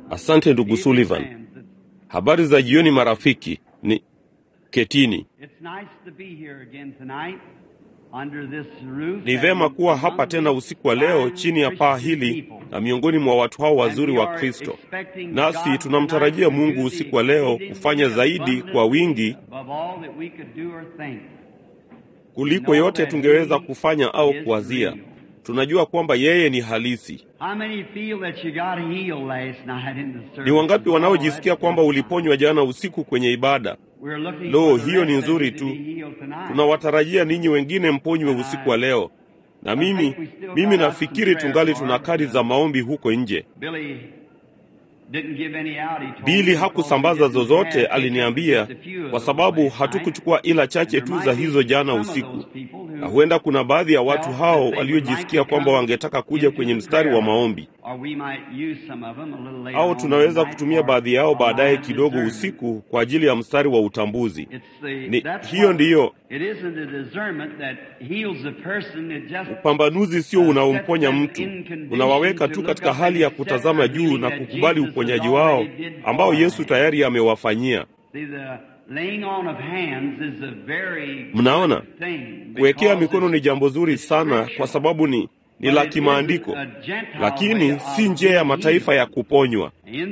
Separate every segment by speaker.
Speaker 1: Asante ndugu Sullivan. Habari za jioni marafiki. Ni ketini. Ni vema kuwa hapa tena usiku wa leo chini ya paa hili na miongoni mwa watu hao wazuri wa Kristo. Nasi tunamtarajia Mungu usiku wa leo kufanya zaidi kwa wingi kuliko yote tungeweza kufanya au kuwazia. Tunajua kwamba yeye ni halisi. Ni wangapi wanaojisikia kwamba uliponywa jana usiku kwenye ibada? Lo, hiyo ni nzuri tu. Tunawatarajia ninyi wengine mponywe usiku wa leo, na mimi mimi nafikiri tungali tuna kadi za maombi huko nje. Bili hakusambaza zozote, aliniambia, kwa sababu hatukuchukua ila chache tu za hizo jana usiku, na huenda kuna baadhi ya watu hao waliojisikia kwamba wangetaka kuja kwenye mstari wa maombi, au tunaweza kutumia baadhi yao baadaye kidogo usiku kwa ajili ya mstari wa utambuzi. Ni hiyo ndiyo upambanuzi, sio unaomponya mtu, unawaweka tu katika hali ya kutazama juu na kukubali uponyaji wao ambao Yesu tayari amewafanyia. Mnaona, kuwekea mikono ni jambo zuri sana, kwa sababu ni ni la kimaandiko, lakini si njia ya mataifa ya kuponywa.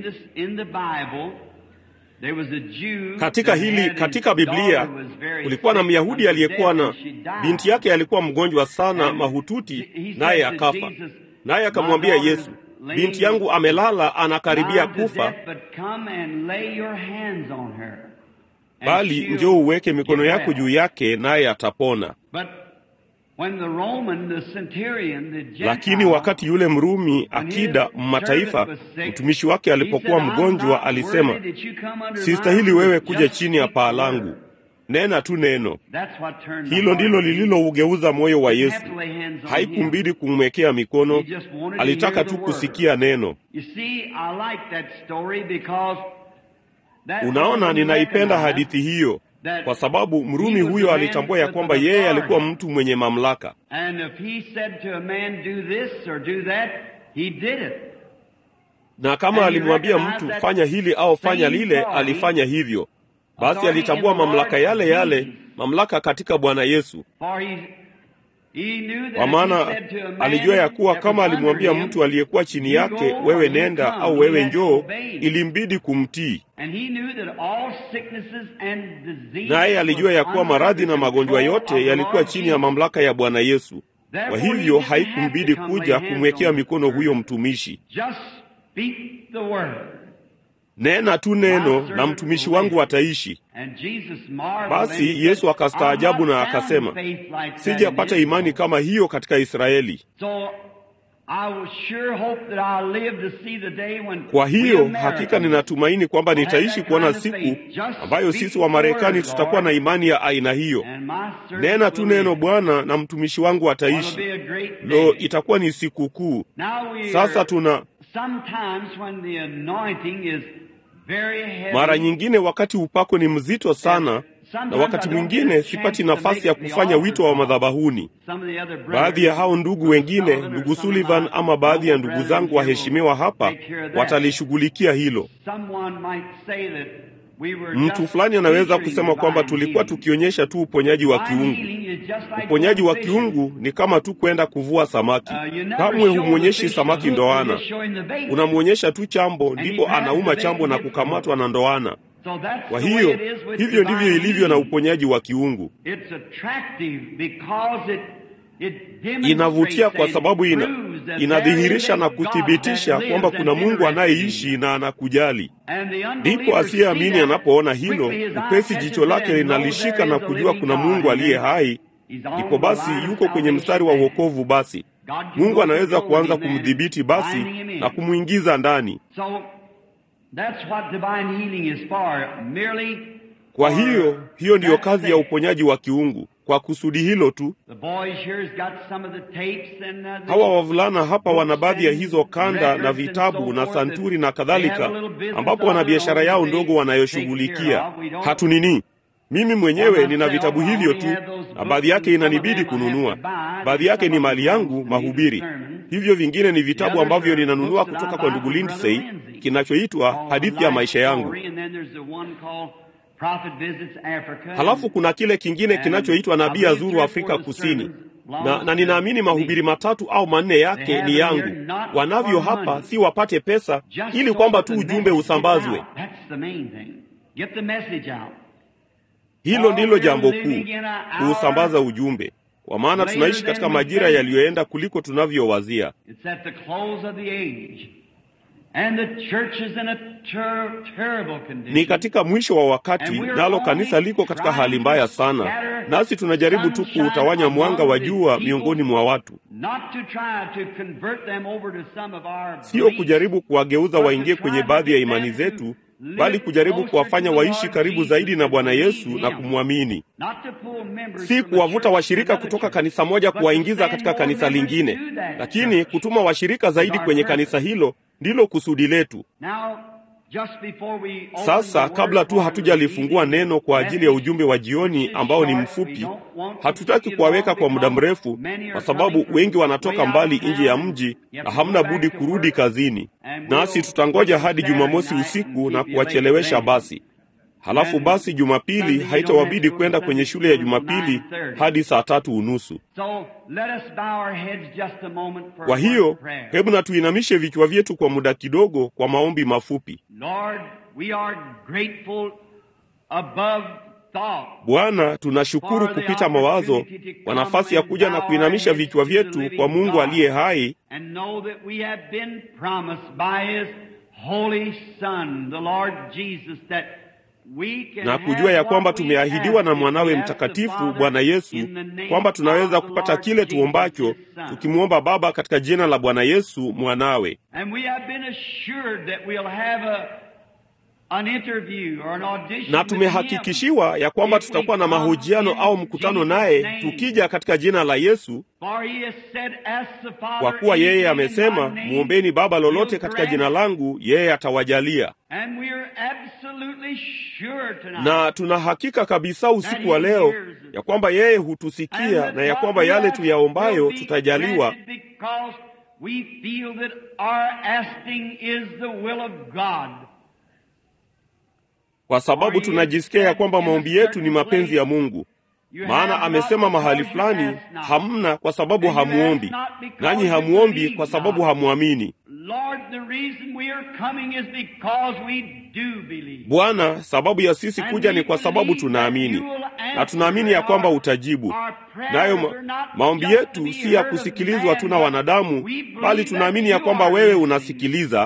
Speaker 1: Katika hili, katika Biblia kulikuwa na Myahudi aliyekuwa na binti yake alikuwa mgonjwa sana mahututi, naye akafa. Naye akamwambia Yesu, binti yangu amelala, anakaribia kufa, bali njoo uweke mikono yako juu yake, naye atapona. Lakini wakati yule Mrumi akida mataifa, mtumishi wake alipokuwa mgonjwa, alisema, sistahili wewe kuja chini ya paa langu, nena tu neno. Hilo ndilo lililougeuza moyo wa Yesu. Haikumbidi kumwekea mikono, alitaka tu kusikia neno. Unaona, ninaipenda hadithi hiyo kwa sababu Mrumi huyo alitambua ya kwamba yeye alikuwa mtu mwenye mamlaka, na kama alimwambia mtu fanya hili au fanya lile, alifanya hivyo. Basi alitambua mamlaka yale yale, mamlaka katika Bwana Yesu, kwa maana alijua ya kuwa kama alimwambia mtu aliyekuwa chini yake, wewe nenda au wewe njoo, ilimbidi kumtii. Naye alijua ya kuwa maradhi na magonjwa yote yalikuwa chini ya mamlaka ya Bwana Yesu. Kwa hivyo haikumbidi kuja kumwekea mikono huyo mtumishi. Nena tu neno na mtumishi wangu ataishi. Basi Yesu akastaajabu na akasema, sijapata imani kama hiyo katika Israeli. Kwa hiyo hakika ninatumaini kwamba nitaishi kuona siku ambayo sisi wa Marekani tutakuwa na imani ya aina hiyo. Nena tu neno Bwana na mtumishi wangu ataishi. Lo, itakuwa ni siku kuu. Sasa tuna mara nyingine wakati upako ni mzito sana, na wakati mwingine sipati nafasi ya kufanya wito wa madhabahuni. Baadhi ya hao ndugu wengine, ndugu Sullivan ama baadhi ya ndugu zangu waheshimiwa hapa, watalishughulikia hilo. Mtu fulani anaweza kusema kwamba tulikuwa tukionyesha tu uponyaji wa kiungu. Uponyaji wa kiungu ni kama tu kwenda kuvua samaki. Kamwe humwonyeshi samaki ndoana, unamwonyesha tu chambo, ndipo anauma chambo na kukamatwa na ndoana. Kwa hiyo hivyo ndivyo ilivyo na uponyaji wa kiungu. Inavutia kwa sababu ina, inadhihirisha na kuthibitisha kwamba kuna Mungu anayeishi na anakujali. Ndipo asiyeamini anapoona hilo, upesi jicho lake linalishika na kujua kuna Mungu aliye hai, ndipo basi yuko kwenye mstari wa wokovu. Basi Mungu anaweza kuanza kumdhibiti basi na kumwingiza ndani. Kwa hiyo hiyo ndiyo kazi ya uponyaji wa kiungu, kwa kusudi hilo tu. Hawa wavulana hapa wana baadhi ya hizo kanda na vitabu na santuri na kadhalika, ambapo wana biashara yao ndogo wanayoshughulikia. Hatu nini, Mimi mwenyewe nina vitabu hivyo tu, na baadhi yake inanibidi kununua. Baadhi yake ni mali yangu mahubiri, hivyo vingine ni vitabu ambavyo ninanunua kutoka kwa ndugu Lindsay, kinachoitwa hadithi ya maisha yangu. Halafu kuna kile kingine kinachoitwa nabii azuru Afrika Kusini, na, na ninaamini mahubiri matatu au manne yake ni yangu. Wanavyo hapa, si wapate pesa, ili kwamba tu ujumbe usambazwe. Hilo ndilo jambo kuu, kuusambaza ujumbe, kwa maana tunaishi katika majira yaliyoenda kuliko tunavyowazia. Ni katika mwisho wa wakati, nalo kanisa liko katika hali mbaya sana, nasi tunajaribu tu kuutawanya mwanga wa jua miongoni mwa watu, sio kujaribu kuwageuza waingie kwenye baadhi ya imani zetu bali kujaribu kuwafanya waishi karibu zaidi na Bwana Yesu na kumwamini, si kuwavuta washirika kutoka kanisa moja kuwaingiza katika kanisa lingine, lakini kutuma washirika zaidi kwenye kanisa hilo. Ndilo kusudi letu. Sasa, kabla tu hatujalifungua neno kwa ajili ya ujumbe wa jioni ambao ni mfupi, hatutaki kuwaweka kwa muda mrefu, kwa sababu wengi wanatoka mbali nje ya mji na hamna budi kurudi kazini, nasi tutangoja hadi Jumamosi usiku na kuwachelewesha basi. Halafu basi Jumapili haitawabidi kwenda kwenye shule ya Jumapili hadi saa tatu unusu. Kwa hiyo hebu na tuinamishe vichwa vyetu kwa muda kidogo kwa maombi mafupi. Bwana, tunashukuru kupita mawazo kwa nafasi ya kuja na kuinamisha vichwa vyetu kwa Mungu aliye hai na kujua ya kwamba tumeahidiwa na mwanawe mtakatifu Bwana Yesu kwamba tunaweza kupata kile tuombacho tukimwomba Baba katika jina la Bwana Yesu mwanawe. Na tumehakikishiwa ya kwamba tutakuwa na mahojiano au mkutano naye tukija katika jina la Yesu, kwa kuwa yeye amesema, mwombeni Baba lolote katika jina langu, yeye atawajalia. Na tuna hakika kabisa usiku wa leo ya kwamba yeye hutusikia na ya kwamba yale tuyaombayo tutajaliwa kwa sababu tunajisikia ya kwamba maombi yetu ni mapenzi ya Mungu. Maana amesema mahali fulani, hamna kwa sababu hamuombi, nanyi hamuombi kwa sababu hamwamini. Bwana, sababu ya sisi kuja ni kwa sababu tunaamini, na tunaamini ya kwamba utajibu. Nayo ma maombi yetu si ya kusikilizwa tu na wanadamu, bali tunaamini ya kwamba wewe unasikiliza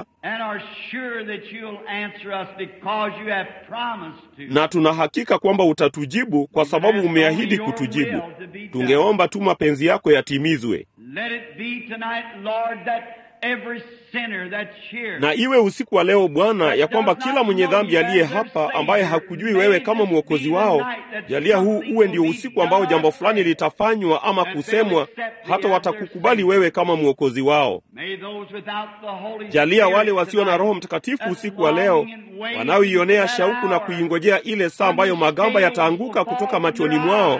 Speaker 1: na tuna hakika kwamba utatujibu kwa sababu umeahidi kutujibu. Tungeomba tu mapenzi yako yatimizwe. Na iwe usiku wa leo Bwana, ya kwamba kila mwenye dhambi aliye hapa ambaye hakujui wewe kama mwokozi wao, jalia huu uwe ndio usiku ambao jambo fulani litafanywa ama kusemwa, hata watakukubali wewe kama mwokozi wao. Jalia wale wasio na Roho Mtakatifu usiku wa leo, wanaoionea shauku na kuingojea ile saa ambayo magamba yataanguka kutoka machoni mwao,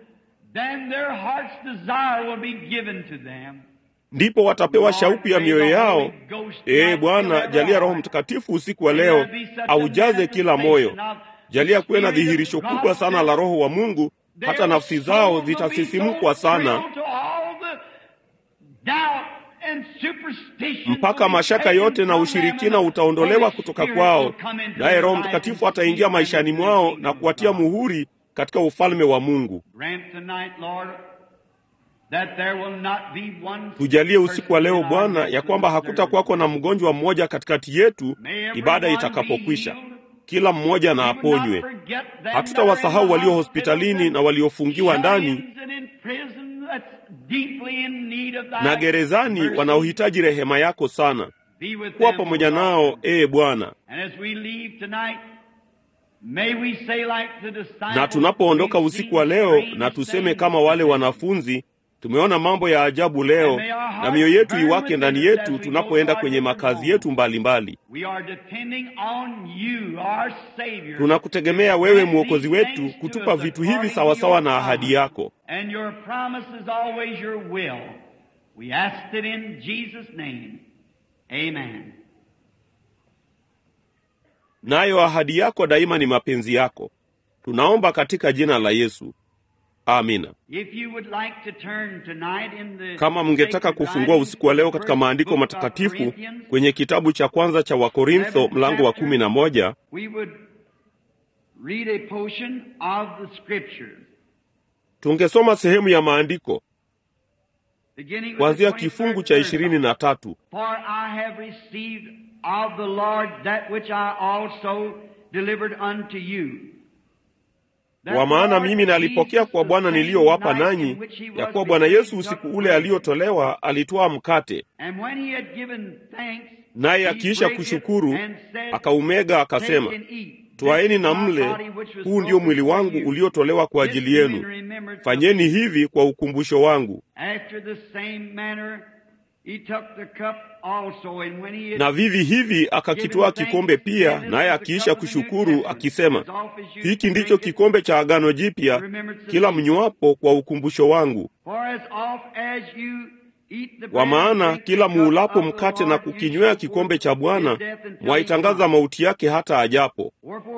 Speaker 1: ndipo watapewa shauku ya mioyo yao. Ee Bwana, jalia Roho Mtakatifu usiku wa leo aujaze kila moyo. Jalia kuwe na dhihirisho kubwa sana la Roho wa Mungu, hata nafsi zao zitasisimkwa sana, mpaka mashaka yote na ushirikina utaondolewa kutoka kwao, naye Roho Mtakatifu ataingia maishani mwao na kuwatia muhuri katika ufalme wa Mungu. Tujalie usiku wa leo Bwana, ya kwamba hakutakuwako na mgonjwa mmoja katikati yetu ibada itakapokwisha. Kila mmoja na aponywe. Hatutawasahau walio hospitalini na waliofungiwa ndani na gerezani, wanaohitaji rehema yako sana. Kuwa pamoja nao, ee Bwana. Na tunapoondoka usiku wa leo, na tuseme kama wale wanafunzi Tumeona mambo ya ajabu leo, na mioyo yetu iwake ndani yetu tunapoenda kwenye makazi yetu mbalimbali. Tunakutegemea wewe, Mwokozi wetu, kutupa vitu hivi sawasawa na ahadi yako, nayo ahadi yako daima ni mapenzi yako. Tunaomba katika jina la Yesu. Amina. Kama mngetaka kufungua usiku wa leo katika maandiko matakatifu kwenye kitabu cha kwanza cha Wakorintho mlango wa kumi na moja tungesoma sehemu ya maandiko kuanzia kifungu cha ishirini na tatu kwa maana mimi nalipokea kwa Bwana niliyowapa nanyi, ya kuwa Bwana Yesu usiku ule aliotolewa alitwaa mkate, naye akiisha kushukuru akaumega, akasema, twaeni na mle, huu ndio mwili wangu uliotolewa kwa ajili yenu, fanyeni hivi kwa ukumbusho wangu. Na vivi hivi akakitwaa kikombe pia, naye akiisha kushukuru akisema, hiki ndicho kikombe cha agano jipya, kila mnywapo kwa ukumbusho wangu. Kwa maana kila muulapo mkate na kukinywea kikombe cha Bwana, mwaitangaza mauti yake hata ajapo.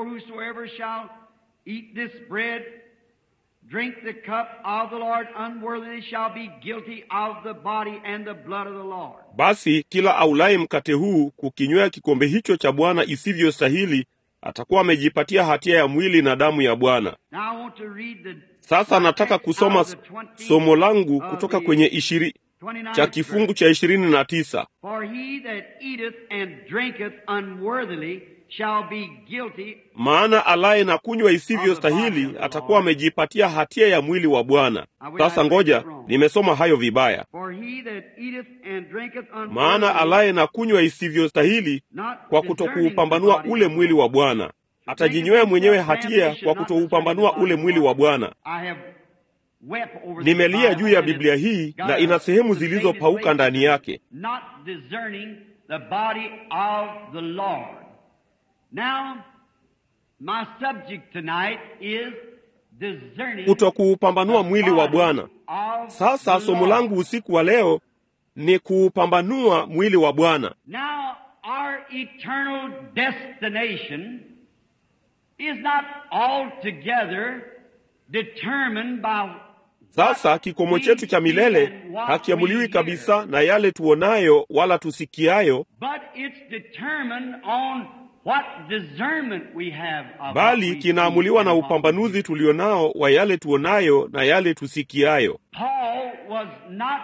Speaker 2: Drink the cup of the Lord unworthily shall be guilty of the body and the blood of the Lord.
Speaker 1: Basi kila aulaye mkate huu kukinywea kikombe hicho cha Bwana isivyostahili atakuwa amejipatia hatia ya mwili na damu ya Bwana. Sasa nataka kusoma somo langu kutoka kwenye ishiri cha kifungu cha ishirini na tisa.
Speaker 2: For he that eateth and drinketh unworthily shall be guilty
Speaker 1: Maana alaye na kunywa isivyostahili atakuwa amejipatia hatia ya mwili wa Bwana. Sasa ngoja, nimesoma hayo vibaya.
Speaker 2: For he that eateth and drinketh
Speaker 1: Maana
Speaker 2: unworthily
Speaker 1: alaye na kunywa isivyostahili kwa kutokuupambanua ule mwili wa Bwana atajinywea mwenyewe hatia kwa kutoupambanua ule mwili wa Bwana.
Speaker 2: I have wept over the
Speaker 1: Nimelia
Speaker 2: Bible
Speaker 1: juu ya
Speaker 2: and
Speaker 1: Biblia hii na ina sehemu zilizopauka ndani yake,
Speaker 2: Not discerning the body of the Lord. Now, my subject tonight is discerning
Speaker 1: kutokuupambanua
Speaker 2: the
Speaker 1: mwili wa
Speaker 2: body
Speaker 1: Bwana.
Speaker 2: of
Speaker 1: Sasa
Speaker 2: the
Speaker 1: somo
Speaker 2: Lord.
Speaker 1: langu usiku wa leo ni kuupambanua mwili wa Bwana.
Speaker 2: Now, our eternal destination is not altogether determined by
Speaker 1: Sasa kikomo chetu cha milele hakiamuliwi kabisa na yale tuonayo wala tusikiayo,
Speaker 2: but it's determined on what discernment we have of what
Speaker 1: bali
Speaker 2: we
Speaker 1: kinaamuliwa
Speaker 2: see
Speaker 1: na
Speaker 2: and what we
Speaker 1: upambanuzi tulionao wa yale tuonayo na yale tusikiayo.
Speaker 2: Paul was not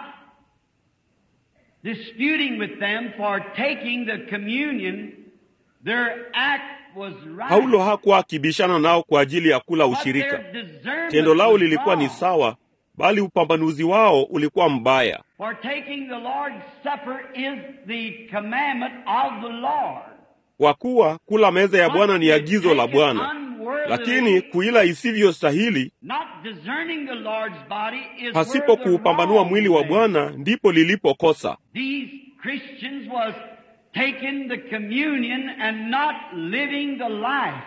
Speaker 2: disputing with them for taking the communion. Their act was right.
Speaker 1: Paulo hakuwa akibishana nao kwa ajili ya kula
Speaker 2: but
Speaker 1: ushirika.
Speaker 2: their discernment
Speaker 1: Tendo lao
Speaker 2: was
Speaker 1: lilikuwa ni
Speaker 2: wrong.
Speaker 1: sawa, bali upambanuzi wao ulikuwa mbaya.
Speaker 2: For taking the Lord's Supper is the commandment of the Lord.
Speaker 1: Kwa kuwa kula meza ya Bwana ni
Speaker 2: But
Speaker 1: agizo la
Speaker 2: take it
Speaker 1: Bwana,
Speaker 2: unworthily,
Speaker 1: lakini kuila isivyostahili
Speaker 2: not discerning the Lord's body is
Speaker 1: pasipo
Speaker 2: where the
Speaker 1: kuupambanua
Speaker 2: wrong
Speaker 1: mwili wa
Speaker 2: thing.
Speaker 1: Bwana ndipo lilipokosa.
Speaker 2: These Christians was taking the communion and not living the life.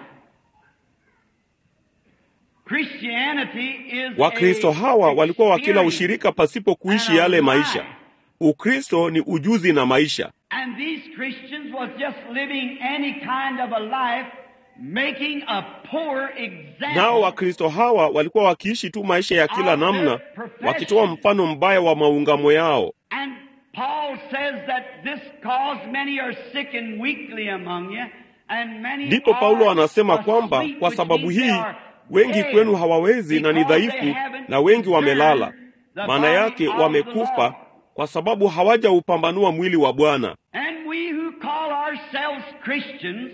Speaker 2: Christianity is
Speaker 1: Wakristo
Speaker 2: a
Speaker 1: hawa walikuwa wakila
Speaker 2: experience
Speaker 1: ushirika pasipo kuishi yale maisha. Ukristo ni ujuzi na maisha,
Speaker 2: And these Christians was just living any kind of a life, making a poor example.
Speaker 1: nao Wakristo hawa walikuwa wakiishi tu maisha ya kila namna, wakitoa mfano mbaya wa maungamo yao.
Speaker 2: And Paul says that this cause many are sick and weakly among you, and many
Speaker 1: Ndipo
Speaker 2: are
Speaker 1: Paulo anasema kwamba
Speaker 2: asleep,
Speaker 1: kwa
Speaker 2: which
Speaker 1: sababu
Speaker 2: means they
Speaker 1: hii
Speaker 2: are
Speaker 1: wengi
Speaker 2: dead,
Speaker 1: kwenu hawawezi na ni
Speaker 2: because
Speaker 1: dhaifu,
Speaker 2: they haven't
Speaker 1: na wengi wamelala.
Speaker 2: discerned the
Speaker 1: Maana
Speaker 2: body
Speaker 1: yake
Speaker 2: of the
Speaker 1: wamekufa
Speaker 2: Lord.
Speaker 1: kwa sababu hawajaupambanua mwili wa Bwana.
Speaker 2: And we who call ourselves Christians,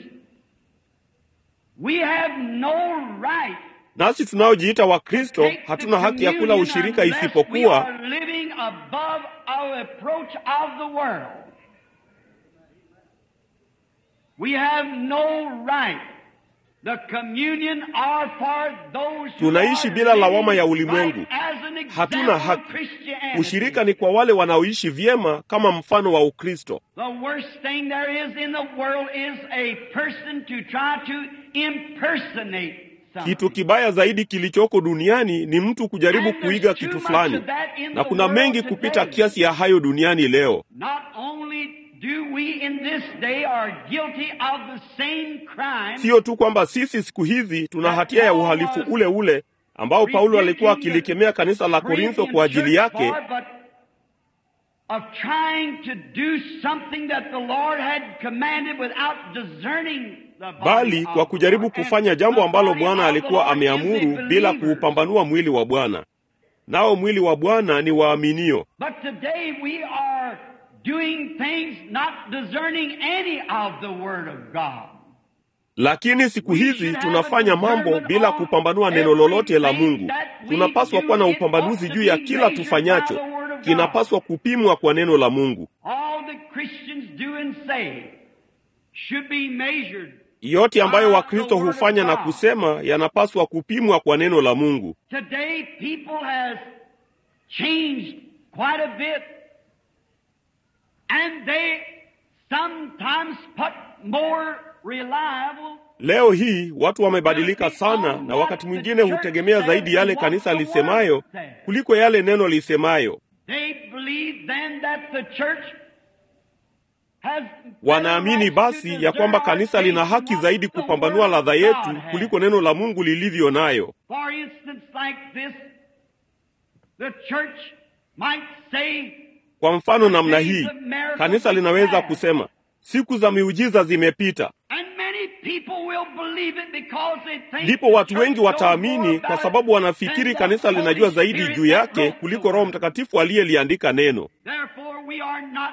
Speaker 2: we have no right
Speaker 1: Nasi tunaojiita Wakristo
Speaker 2: take the
Speaker 1: hatuna haki ya kula
Speaker 2: communion
Speaker 1: ushirika
Speaker 2: unless we
Speaker 1: isipokuwa
Speaker 2: are living above our approach of the world. We have no right The communion are for those who
Speaker 1: Tunaishi
Speaker 2: are
Speaker 1: bila lawama ya
Speaker 2: living
Speaker 1: ulimwengu.
Speaker 2: right as an example
Speaker 1: Hatuna
Speaker 2: of
Speaker 1: haki.
Speaker 2: Christianity.
Speaker 1: Ushirika ni kwa wale wanaoishi vyema kama mfano wa Ukristo.
Speaker 2: The worst thing there is in the world is a person to try to impersonate something.
Speaker 1: Kitu kibaya zaidi kilichoko duniani ni mtu kujaribu
Speaker 2: And there's
Speaker 1: kuiga
Speaker 2: too
Speaker 1: kitu
Speaker 2: much
Speaker 1: fulani,
Speaker 2: of that in
Speaker 1: na
Speaker 2: the
Speaker 1: kuna
Speaker 2: world
Speaker 1: mengi
Speaker 2: today.
Speaker 1: kupita kiasi ya hayo duniani leo.
Speaker 2: Not only do we in this day are guilty of the same crime,
Speaker 1: Siyo tu kwamba sisi siku hizi tuna hatia ya uhalifu ule ule ambao Paulo alikuwa akilikemea kanisa la Korintho kwa ajili yake,
Speaker 2: but of trying to do something that the Lord had commanded without discerning the body
Speaker 1: bali
Speaker 2: of
Speaker 1: kwa
Speaker 2: the
Speaker 1: kujaribu
Speaker 2: Lord.
Speaker 1: kufanya
Speaker 2: And
Speaker 1: jambo
Speaker 2: the
Speaker 1: ambalo
Speaker 2: body
Speaker 1: Bwana
Speaker 2: of the
Speaker 1: alikuwa
Speaker 2: Lord is
Speaker 1: ameamuru
Speaker 2: the
Speaker 1: bila
Speaker 2: believers.
Speaker 1: kuupambanua mwili wa Bwana. Nao mwili wa Bwana ni waaminio.
Speaker 2: But today we are doing things not discerning any of the Word of God.
Speaker 1: Lakini siku hizi tunafanya mambo bila kupambanua neno lolote la Mungu. Tunapaswa kuwa na upambanuzi juu ya kila tufanyacho, kinapaswa kupimwa kwa neno la Mungu.
Speaker 2: All that Christians do and say should be measured.
Speaker 1: Yote ambayo Wakristo hufanya na kusema yanapaswa kupimwa kwa neno la Mungu.
Speaker 2: Today people has changed quite a bit and they sometimes put more reliable
Speaker 1: Leo hii watu wamebadilika sana, na wakati mwingine hutegemea zaidi yale kanisa lisemayo kuliko yale neno lisemayo.
Speaker 2: They believe then that the church has
Speaker 1: Wanaamini basi ya kwamba kanisa lina haki zaidi kupambanua ladha yetu kuliko neno la Mungu lilivyo nayo.
Speaker 2: For instance, like this, the church might say,
Speaker 1: Kwa mfano namna hii, kanisa linaweza kusema siku za miujiza zimepita,
Speaker 2: and many people will believe it because they think
Speaker 1: ndipo
Speaker 2: the
Speaker 1: watu
Speaker 2: church
Speaker 1: wengi
Speaker 2: knows
Speaker 1: wataamini
Speaker 2: more
Speaker 1: kwa
Speaker 2: about
Speaker 1: sababu
Speaker 2: it
Speaker 1: wanafikiri
Speaker 2: than the
Speaker 1: kanisa
Speaker 2: Holy
Speaker 1: linajua zaidi
Speaker 2: Spirit
Speaker 1: juu
Speaker 2: that
Speaker 1: yake
Speaker 2: wrote the
Speaker 1: kuliko Roho
Speaker 2: word.
Speaker 1: Mtakatifu aliyeliandika neno.
Speaker 2: Therefore, we are not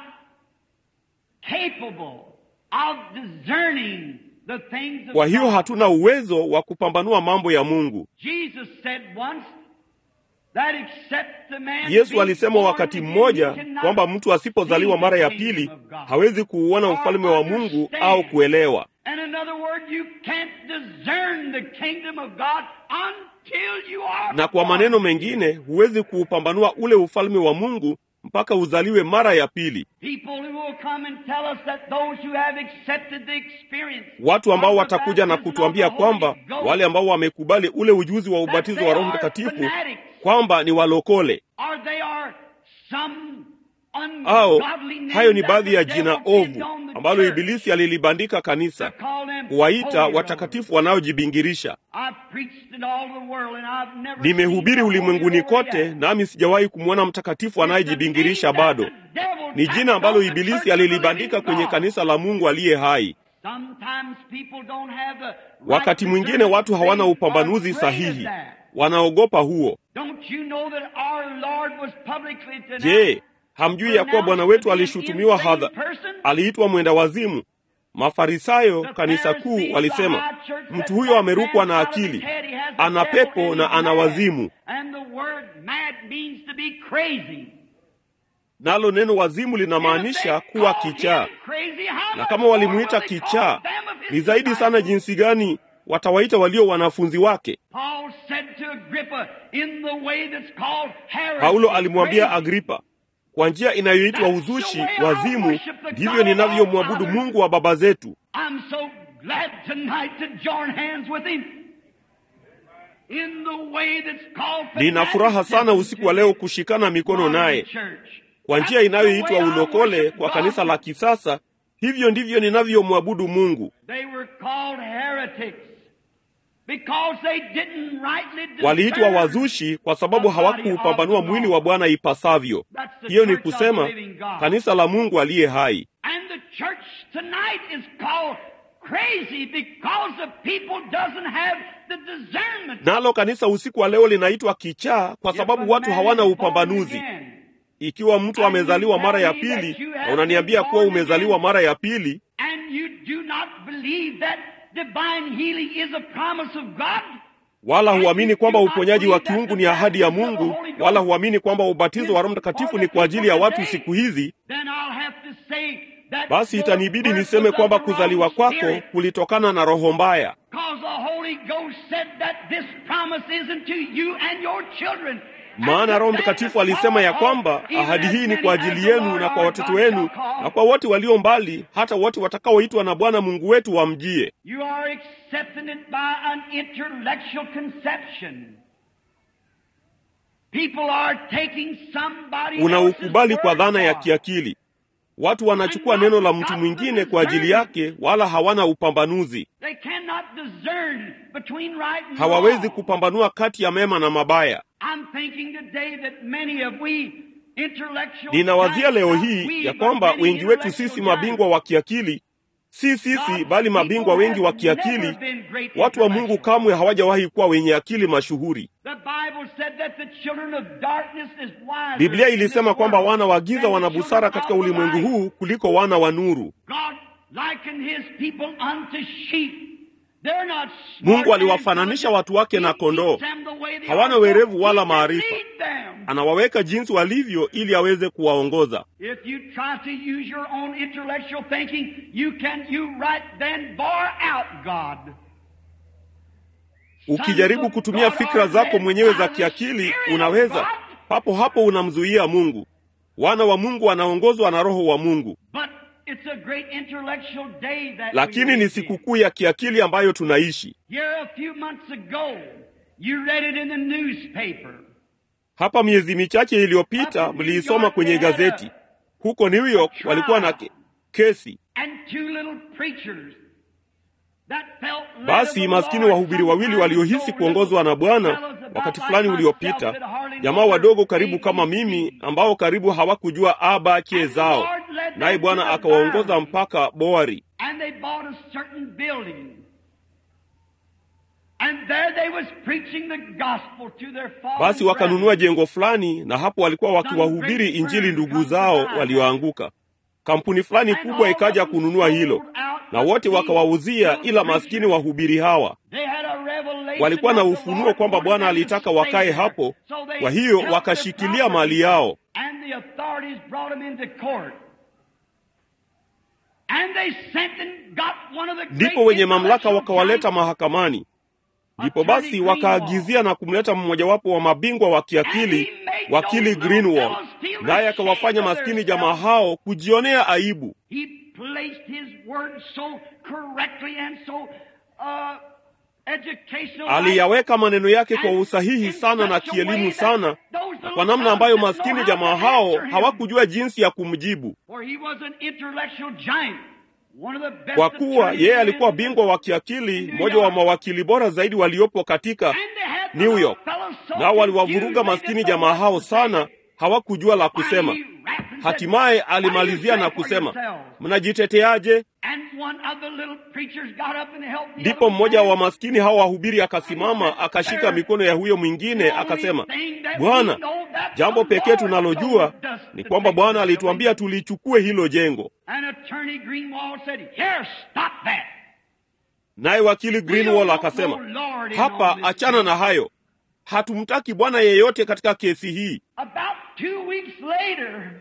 Speaker 2: capable of discerning the things of
Speaker 1: Kwa hiyo
Speaker 2: God.
Speaker 1: hatuna uwezo wa kupambanua mambo ya Mungu.
Speaker 2: Jesus said once that except the man
Speaker 1: Yesu
Speaker 2: be
Speaker 1: alisema
Speaker 2: born
Speaker 1: wakati
Speaker 2: again,
Speaker 1: mmoja
Speaker 2: he cannot
Speaker 1: kwamba mtu asipozaliwa
Speaker 2: see
Speaker 1: mara
Speaker 2: the
Speaker 1: ya
Speaker 2: kingdom
Speaker 1: pili
Speaker 2: of God.
Speaker 1: hawezi kuuona ufalme wa Mungu au kuelewa.
Speaker 2: And in other words, you can't discern the kingdom of God until you are
Speaker 1: Na kwa
Speaker 2: born
Speaker 1: maneno
Speaker 2: again.
Speaker 1: mengine, huwezi kuupambanua ule ufalme wa Mungu mpaka uzaliwe mara ya pili.
Speaker 2: People who will come and tell us that those who have accepted the experience
Speaker 1: Watu ambao
Speaker 2: of the
Speaker 1: watakuja na
Speaker 2: baptism of
Speaker 1: kutuambia
Speaker 2: the
Speaker 1: kwamba
Speaker 2: Holy Ghost,
Speaker 1: wale ambao wamekubali ule ujuzi wa ubatizo wa Roho Mtakatifu kwamba ni walokole
Speaker 2: or they are some
Speaker 1: au
Speaker 2: ungodly name
Speaker 1: hayo ni
Speaker 2: that
Speaker 1: baadhi
Speaker 2: the
Speaker 1: ya
Speaker 2: devil
Speaker 1: jina
Speaker 2: gives
Speaker 1: ovu
Speaker 2: on the
Speaker 1: ambalo
Speaker 2: church
Speaker 1: Ibilisi alilibandika
Speaker 2: to
Speaker 1: kanisa
Speaker 2: call them
Speaker 1: kuwaita
Speaker 2: holy
Speaker 1: watakatifu wanaojibingirisha.
Speaker 2: I've preached in all the world and I've never
Speaker 1: Nimehubiri
Speaker 2: seen the
Speaker 1: ulimwenguni
Speaker 2: holy
Speaker 1: kote,
Speaker 2: yet.
Speaker 1: nami sijawahi kumwona mtakatifu anayejibingirisha bado. Ni jina ambalo Ibilisi alilibandika kwenye kanisa la Mungu aliye hai.
Speaker 2: Sometimes people don't have the right
Speaker 1: Wakati mwingine watu hawana upambanuzi sahihi, wanaogopa huo.
Speaker 2: Don't you know that our Lord was publicly denounced?
Speaker 1: Je, hamjui ya kuwa Bwana wetu alishutumiwa hadha, aliitwa mwenda wazimu? Mafarisayo, kanisa kuu, walisema mtu huyo amerukwa na akili, ana pepo na ana wazimu.
Speaker 2: And the word mad means to be crazy.
Speaker 1: Nalo neno wazimu linamaanisha kuwa kichaa, na kama walimuita kichaa, ni zaidi sana jinsi gani watawaita walio wanafunzi wake.
Speaker 2: Paul said to Agrippa in the way that's called heresy,
Speaker 1: Paulo alimwambia
Speaker 2: crazy.
Speaker 1: Agripa, kwa njia inayoitwa uzushi, wazimu, ndivyo ninavyomwabudu Mungu wa baba zetu.
Speaker 2: I'm so glad tonight to join hands with him in the way that's called
Speaker 1: Nina furaha sana usiku wa leo kushikana mikono naye kwa njia inayoitwa ulokole kwa kanisa la kisasa. Hivyo ndivyo ninavyomwabudu Mungu.
Speaker 2: They were called heretics because they didn't rightly discern
Speaker 1: Waliitwa wazushi kwa sababu hawakuupambanua mwili wa Bwana ipasavyo. Hiyo ni kusema kanisa la Mungu aliye hai.
Speaker 2: And the church tonight is called crazy because the people doesn't have the discernment.
Speaker 1: Nalo kanisa usiku wa leo linaitwa kichaa kwa sababu watu hawana upambanuzi. Ikiwa mtu amezaliwa mara ya pili na unaniambia kuwa umezaliwa mara ya pili,
Speaker 2: And you do not believe that divine healing is a promise of God.
Speaker 1: wala huamini kwamba uponyaji wa kiungu ni ahadi ya Mungu, wala huamini kwamba ubatizo wa Roho Mtakatifu ni kwa ajili ya watu siku hizi,
Speaker 2: Then I'll have to say that
Speaker 1: basi
Speaker 2: your
Speaker 1: itanibidi
Speaker 2: birth
Speaker 1: niseme
Speaker 2: was
Speaker 1: kwamba
Speaker 2: of the
Speaker 1: kuzaliwa
Speaker 2: wrong
Speaker 1: kwako
Speaker 2: spirit.
Speaker 1: kulitokana na roho mbaya.
Speaker 2: Because the Holy Ghost said that this promise isn't to you and your children.
Speaker 1: maana Roho Mtakatifu alisema ya kwamba ahadi hii ni kwa ajili yenu na kwa watoto wenu na kwa wote walio mbali, hata wote watakaoitwa na Bwana Mungu wetu wamjie.
Speaker 2: You are accepting it by an intellectual conception. People are taking somebody else's
Speaker 1: Unaukubali kwa
Speaker 2: word
Speaker 1: dhana ya
Speaker 2: for it.
Speaker 1: kiakili. Watu wanachukua neno la mtu mwingine kwa ajili yake, wala hawana upambanuzi.
Speaker 2: They cannot discern between right and
Speaker 1: Hawawezi
Speaker 2: wrong.
Speaker 1: kupambanua kati ya mema na mabaya.
Speaker 2: I'm thinking today that many of we intellectual
Speaker 1: Ninawazia leo
Speaker 2: giants,
Speaker 1: hii
Speaker 2: not we,
Speaker 1: ya
Speaker 2: but
Speaker 1: kwamba
Speaker 2: many
Speaker 1: wengi wetu
Speaker 2: intellectual
Speaker 1: sisi mabingwa
Speaker 2: giants.
Speaker 1: wa kiakili, si sisi
Speaker 2: God's
Speaker 1: bali mabingwa
Speaker 2: people
Speaker 1: wengi wa
Speaker 2: have never
Speaker 1: kiakili,
Speaker 2: been great
Speaker 1: watu wa Mungu
Speaker 2: intellectuals.
Speaker 1: kamwe hawajawahi kuwa wenye akili mashuhuri.
Speaker 2: The Bible said that the children of darkness is wiser
Speaker 1: Biblia
Speaker 2: in this
Speaker 1: ilisema kwamba
Speaker 2: world
Speaker 1: wana wa giza
Speaker 2: than
Speaker 1: wana
Speaker 2: the
Speaker 1: busara
Speaker 2: children
Speaker 1: katika
Speaker 2: of the
Speaker 1: ulimwengu
Speaker 2: light.
Speaker 1: huu kuliko wana wa nuru.
Speaker 2: God likened his people unto sheep. They're not smart
Speaker 1: Mungu aliwafananisha
Speaker 2: and
Speaker 1: watu wake na
Speaker 2: He
Speaker 1: kondoo.
Speaker 2: keeps them the way they
Speaker 1: Hawana
Speaker 2: are.
Speaker 1: werevu wala
Speaker 2: He can
Speaker 1: maarifa.
Speaker 2: lead them.
Speaker 1: Anawaweka jinsi walivyo ili aweze kuwaongoza.
Speaker 2: If you try to use your own intellectual thinking, you can you right then bar out God.
Speaker 1: Ukijaribu kutumia fikra zako mwenyewe za kiakili, unaweza papo hapo unamzuia Mungu. Wana wa Mungu wanaongozwa na Roho wa Mungu.
Speaker 2: But it's a great intellectual day that
Speaker 1: Lakini
Speaker 2: we
Speaker 1: ni
Speaker 2: live in.
Speaker 1: sikukuu ya kiakili ambayo tunaishi.
Speaker 2: Here a few months ago, you read it in the newspaper.
Speaker 1: Hapa miezi michache iliyopita mliisoma kwenye gazeti. Huko New York walikuwa na ke- kesi.
Speaker 2: And two little preachers that felt led
Speaker 1: Basi
Speaker 2: of the
Speaker 1: maskini
Speaker 2: Lord
Speaker 1: wahubiri wawili
Speaker 2: sometime
Speaker 1: waliohisi
Speaker 2: ago,
Speaker 1: kuongozwa na Bwana
Speaker 2: fellows about
Speaker 1: wakati
Speaker 2: like
Speaker 1: fulani
Speaker 2: myself
Speaker 1: uliopita,
Speaker 2: that hardly know
Speaker 1: jamaa
Speaker 2: their
Speaker 1: wadogo karibu kama
Speaker 2: ABC.
Speaker 1: mimi ambao karibu hawakujua abache zao, naye Bwana akawaongoza mpaka Boari.
Speaker 2: And they bought a certain building. And there they was preaching the gospel to their fallen
Speaker 1: Basi wakanunua
Speaker 2: brethren.
Speaker 1: jengo fulani, na hapo walikuwa wakiwahubiri Injili ndugu zao walioanguka. Kampuni fulani kubwa ikaja kununua hilo, na wote wakawauzia, ila maskini wahubiri hawa
Speaker 2: They had a revelation
Speaker 1: walikuwa na
Speaker 2: that the
Speaker 1: ufunuo
Speaker 2: Lord
Speaker 1: kwamba
Speaker 2: wanted
Speaker 1: Bwana
Speaker 2: them to
Speaker 1: alitaka
Speaker 2: stay
Speaker 1: wakae
Speaker 2: there.
Speaker 1: hapo.
Speaker 2: So they
Speaker 1: Kwa hiyo
Speaker 2: held
Speaker 1: wakashikilia
Speaker 2: their
Speaker 1: mali
Speaker 2: property.
Speaker 1: yao.
Speaker 2: And the authorities brought them into court. And they sent and got one of the great
Speaker 1: Ndipo wenye mamlaka
Speaker 2: intellectual
Speaker 1: wakawaleta
Speaker 2: giants.
Speaker 1: mahakamani. Ndipo basi wakaagizia na kumleta mmojawapo wa mabingwa wa kiakili, wakili Greenwald, naye akawafanya maskini jamaa hao kujionea aibu.
Speaker 2: He placed his word so correctly and so uh, educational.
Speaker 1: Aliyaweka maneno yake kwa usahihi sana na kielimu sana, na kwa namna ambayo maskini jamaa hao hawakujua jinsi ya kumjibu,
Speaker 2: For he was an intellectual giant. One of the best
Speaker 1: kwa kuwa
Speaker 2: attorneys
Speaker 1: yeye
Speaker 2: in
Speaker 1: alikuwa
Speaker 2: the-
Speaker 1: bingwa wa kiakili, mmoja wa mawakili bora zaidi waliopo katika
Speaker 2: And they had the
Speaker 1: New
Speaker 2: little
Speaker 1: York.
Speaker 2: fellow so
Speaker 1: Nao waliwavuruga
Speaker 2: confused, they
Speaker 1: maskini
Speaker 2: didn't know
Speaker 1: jamaa
Speaker 2: what
Speaker 1: hao
Speaker 2: to say.
Speaker 1: sana, hawakujua la kusema.
Speaker 2: Finally, he rapped and said,
Speaker 1: Hatimaye
Speaker 2: "What do you
Speaker 1: alimalizia
Speaker 2: say
Speaker 1: na
Speaker 2: for
Speaker 1: kusema,
Speaker 2: yourselves?"
Speaker 1: mnajiteteaje?
Speaker 2: And one of the little preachers got up and helped the
Speaker 1: Ndipo
Speaker 2: other
Speaker 1: mmoja
Speaker 2: man.
Speaker 1: wa maskini hao wahubiri akasimama akashika mikono ya huyo mwingine akasema, Bwana, jambo pekee tunalojua ni kwamba Bwana alituambia tulichukue hilo jengo.
Speaker 2: And attorney Greenwald said, Here, stop that.
Speaker 1: Naye wakili Greenwald akasema, hapa achana na hayo, hatumtaki bwana yeyote katika kesi hii.
Speaker 2: About two weeks later,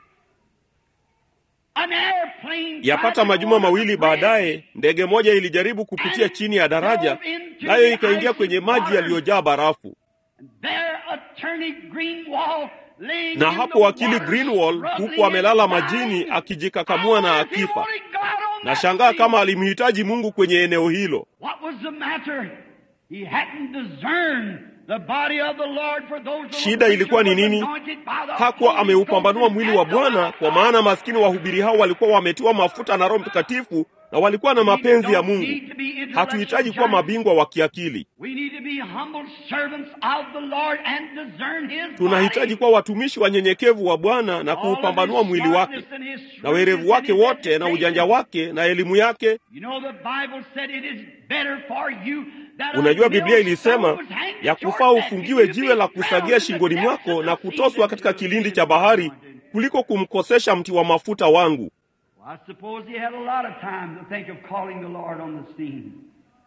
Speaker 2: an airplane
Speaker 1: Yapata
Speaker 2: tried to
Speaker 1: majuma
Speaker 2: go over
Speaker 1: mawili
Speaker 2: the bridge.
Speaker 1: baadaye, ndege moja ilijaribu kupitia chini ya daraja, nayo ikaingia kwenye maji yaliyojaa barafu.
Speaker 2: There, attorney Greenwald laying
Speaker 1: Na
Speaker 2: in
Speaker 1: hapo
Speaker 2: the
Speaker 1: wakili
Speaker 2: water,
Speaker 1: Greenwald
Speaker 2: struggling
Speaker 1: huku amelala
Speaker 2: and
Speaker 1: majini
Speaker 2: dying.
Speaker 1: akijikakamua na
Speaker 2: I wonder if he
Speaker 1: akifa.
Speaker 2: wanted God on
Speaker 1: Na
Speaker 2: that
Speaker 1: shangaa
Speaker 2: scene.
Speaker 1: kama alimhitaji Mungu kwenye eneo hilo.
Speaker 2: What was the matter? He hadn't discerned the body of the Lord for those little
Speaker 1: Shida
Speaker 2: creatures
Speaker 1: ilikuwa ni
Speaker 2: was
Speaker 1: nini?
Speaker 2: anointed by the
Speaker 1: Hakuwa
Speaker 2: Holy
Speaker 1: ameupambanua
Speaker 2: Ghost
Speaker 1: mwili
Speaker 2: and
Speaker 1: wa
Speaker 2: had the
Speaker 1: Bwana,
Speaker 2: love of
Speaker 1: kwa
Speaker 2: God.
Speaker 1: maana maskini wahubiri hao walikuwa wametiwa mafuta na Roho Mtakatifu na walikuwa na mapenzi ya Mungu. Hatuhitaji kuwa mabingwa wa kiakili,
Speaker 2: We need to be humble servants of the Lord and discern His
Speaker 1: tunahitaji
Speaker 2: body.
Speaker 1: kuwa watumishi wanyenyekevu wa Bwana na
Speaker 2: All of
Speaker 1: kuupambanua
Speaker 2: his
Speaker 1: mwili wake
Speaker 2: smartness and his
Speaker 1: na werevu wake
Speaker 2: shrewdness and
Speaker 1: wote
Speaker 2: his
Speaker 1: na ujanja
Speaker 2: education.
Speaker 1: wake na elimu yake.
Speaker 2: You know the Bible said it is better for you that a
Speaker 1: Unajua Biblia
Speaker 2: millstone
Speaker 1: ilisema
Speaker 2: was hanged
Speaker 1: ya
Speaker 2: at your
Speaker 1: kufaa
Speaker 2: neck
Speaker 1: ufungiwe
Speaker 2: and you
Speaker 1: jiwe
Speaker 2: be
Speaker 1: la
Speaker 2: drowned
Speaker 1: kusagia
Speaker 2: in the
Speaker 1: shingoni
Speaker 2: depths
Speaker 1: mwako
Speaker 2: of
Speaker 1: na
Speaker 2: the sea
Speaker 1: kutoswa
Speaker 2: that
Speaker 1: katika
Speaker 2: you
Speaker 1: kilindi
Speaker 2: did
Speaker 1: cha bahari
Speaker 2: anointed.
Speaker 1: kuliko kumkosesha mti wa mafuta wangu.
Speaker 2: Well, I suppose he had a lot of time to think of calling the Lord on the scene.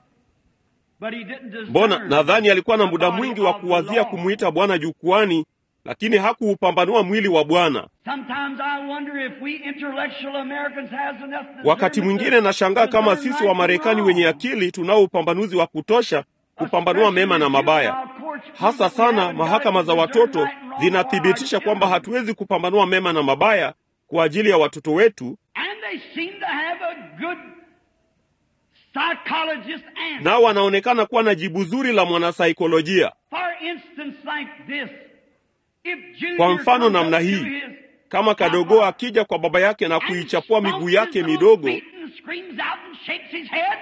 Speaker 2: But he didn't discern
Speaker 1: Mbona nadhani alikuwa na
Speaker 2: the
Speaker 1: muda
Speaker 2: body
Speaker 1: mwingi wa
Speaker 2: of the
Speaker 1: kuwazia
Speaker 2: Lord.
Speaker 1: kumwita Bwana jukwani, lakini hakuupambanua mwili wa Bwana.
Speaker 2: Sometimes I wonder if we intellectual Americans has enough
Speaker 1: Wakati mwingine nashangaa kama sisi wa Marekani wenye akili tunao upambanuzi wa kutosha kupambanua mema na mabaya. Hasa sana mahakama za watoto zinathibitisha kwamba hatuwezi kupambanua mema na mabaya kwa ajili ya watoto wetu,
Speaker 2: And they seem to have a good psychologist answer.
Speaker 1: nao wanaonekana kuwa na jibu zuri la mwanasaikolojia.
Speaker 2: For instance, like this. If Junior
Speaker 1: Kwa mfano
Speaker 2: comes
Speaker 1: namna
Speaker 2: up to
Speaker 1: hii,
Speaker 2: his
Speaker 1: Kama kadogo akija kwa baba yake na
Speaker 2: and
Speaker 1: kuichapua miguu
Speaker 2: stomps
Speaker 1: yake
Speaker 2: his little
Speaker 1: midogo
Speaker 2: feet and screams out and shakes his head,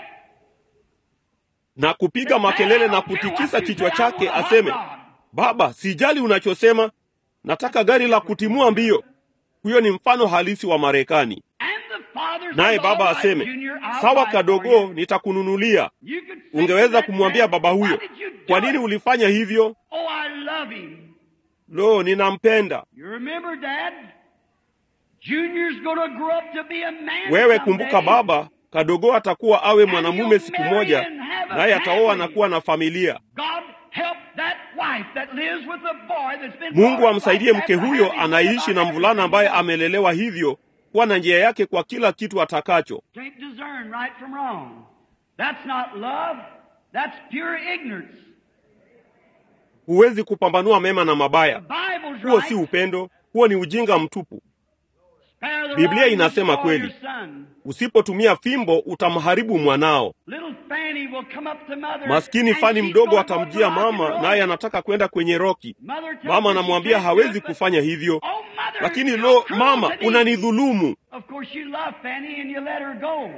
Speaker 1: na kupiga makelele na kutikisa kichwa chake, aseme Baba, sijali unachosema, nataka gari la kutimua mbio. Huyo ni mfano halisi wa Marekani.
Speaker 2: and the father
Speaker 1: Naye
Speaker 2: says,
Speaker 1: baba
Speaker 2: "All right,
Speaker 1: aseme,
Speaker 2: Junior, I'll
Speaker 1: sawa
Speaker 2: buy for
Speaker 1: kadogo,
Speaker 2: you."
Speaker 1: nitakununulia.
Speaker 2: You could say to
Speaker 1: Ungeweza
Speaker 2: that
Speaker 1: kumwambia
Speaker 2: man,
Speaker 1: baba huyo,
Speaker 2: "Why did you do
Speaker 1: kwa nini
Speaker 2: it?"
Speaker 1: ulifanya hivyo?
Speaker 2: Oh, I love him.
Speaker 1: Lo, ninampenda.
Speaker 2: You remember, Dad? Junior's going to grow up to be a man
Speaker 1: Wewe kumbuka
Speaker 2: someday.
Speaker 1: baba, kadogo atakuwa awe mwanamume siku moja, naye ataoa na kuwa na familia.
Speaker 2: God help that wife that lives with a boy that's been
Speaker 1: Mungu
Speaker 2: brought up
Speaker 1: amsaidie
Speaker 2: like
Speaker 1: mke
Speaker 2: that,
Speaker 1: huyo
Speaker 2: having
Speaker 1: anaishi na
Speaker 2: everything
Speaker 1: mvulana ambaye
Speaker 2: else.
Speaker 1: amelelewa hivyo, kuwa na njia yake kwa kila kitu atakacho.
Speaker 2: Can't discern right from wrong. That's not love. That's pure ignorance.
Speaker 1: Huwezi kupambanua mema na mabaya.
Speaker 2: The Bible's
Speaker 1: Huo
Speaker 2: right.
Speaker 1: si upendo, huo ni ujinga mtupu.
Speaker 2: Spare the
Speaker 1: Biblia
Speaker 2: rod,
Speaker 1: inasema
Speaker 2: destroy
Speaker 1: kweli.
Speaker 2: your son.
Speaker 1: Usipotumia fimbo utamharibu mwanao.
Speaker 2: Little Fanny will come up to mother
Speaker 1: Maskini
Speaker 2: and
Speaker 1: Fani
Speaker 2: she's
Speaker 1: mdogo
Speaker 2: gonna go
Speaker 1: atamjia
Speaker 2: rock and
Speaker 1: mama,
Speaker 2: roll.
Speaker 1: naye anataka kwenda kwenye roki.
Speaker 2: Mother tells
Speaker 1: Mama
Speaker 2: her she
Speaker 1: anamwambia
Speaker 2: can't do
Speaker 1: hawezi
Speaker 2: it, but-
Speaker 1: kufanya hivyo,
Speaker 2: Oh, mother,
Speaker 1: lakini
Speaker 2: you're
Speaker 1: lo,
Speaker 2: cruel
Speaker 1: mama,
Speaker 2: to me.
Speaker 1: unanidhulumu.
Speaker 2: Of course you love Fanny and you let her go.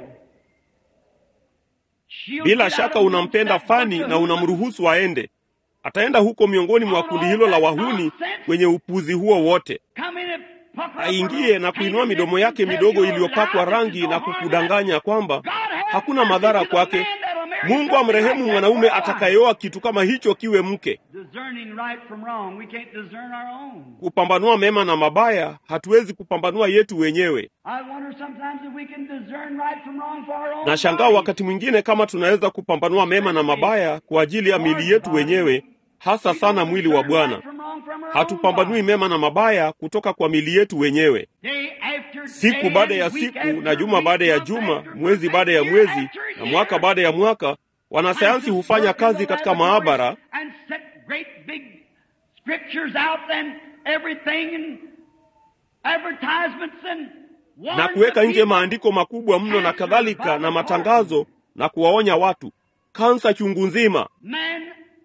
Speaker 2: She'll
Speaker 1: Bila
Speaker 2: get out
Speaker 1: shaka
Speaker 2: of
Speaker 1: unampenda
Speaker 2: amongst that
Speaker 1: Fani
Speaker 2: bunch
Speaker 1: na
Speaker 2: of
Speaker 1: unamruhusu aende. Ataenda huko miongoni mwa kundi hilo la wahuni kwenye upuzi huo wote.
Speaker 2: Come in and pucker up her
Speaker 1: Aingie
Speaker 2: little
Speaker 1: na kuinua
Speaker 2: painted
Speaker 1: midomo
Speaker 2: lips
Speaker 1: yake
Speaker 2: and tell
Speaker 1: midogo
Speaker 2: you
Speaker 1: iliyopakwa
Speaker 2: lies
Speaker 1: rangi
Speaker 2: that
Speaker 1: na
Speaker 2: you don't harm
Speaker 1: kukudanganya kwamba
Speaker 2: God have
Speaker 1: hakuna
Speaker 2: mercy
Speaker 1: madhara
Speaker 2: to the
Speaker 1: kwake.
Speaker 2: man that'll marry
Speaker 1: Mungu
Speaker 2: something
Speaker 1: amrehemu
Speaker 2: like that
Speaker 1: mwanaume
Speaker 2: for a wife.
Speaker 1: atakayeoa kitu kama hicho kiwe mke.
Speaker 2: Discerning right from wrong. We can't discern our own.
Speaker 1: Kupambanua mema na mabaya, hatuwezi kupambanua yetu wenyewe.
Speaker 2: I wonder sometimes if we can discern right from wrong for our own
Speaker 1: Nashangaa
Speaker 2: bodies.
Speaker 1: wakati mwingine kama tunaweza kupambanua mema na mabaya kwa ajili ya mili yetu wenyewe, hasa
Speaker 2: We
Speaker 1: sana
Speaker 2: don't
Speaker 1: mwili wa
Speaker 2: discern right
Speaker 1: Bwana.
Speaker 2: from wrong from our own
Speaker 1: Hatupambanui
Speaker 2: bodies.
Speaker 1: mema na mabaya kutoka kwa mili yetu wenyewe.
Speaker 2: Day after
Speaker 1: Siku
Speaker 2: day
Speaker 1: baada ya
Speaker 2: and week
Speaker 1: siku
Speaker 2: after
Speaker 1: na juma
Speaker 2: week,
Speaker 1: baada ya
Speaker 2: month
Speaker 1: juma,
Speaker 2: after
Speaker 1: mwezi
Speaker 2: month,
Speaker 1: baada ya
Speaker 2: year
Speaker 1: mwezi
Speaker 2: after
Speaker 1: na
Speaker 2: year,
Speaker 1: mwaka baada ya mwaka, wanasayansi
Speaker 2: scientists
Speaker 1: hufanya
Speaker 2: work in
Speaker 1: kazi
Speaker 2: the
Speaker 1: katika
Speaker 2: laboratories
Speaker 1: maabara
Speaker 2: and set great big scriptures out and everything and advertisements and warn
Speaker 1: na
Speaker 2: the
Speaker 1: kuweka nje
Speaker 2: people.
Speaker 1: maandiko makubwa mno na kadhalika na matangazo na kuwaonya watu kansa chungu nzima.
Speaker 2: Man,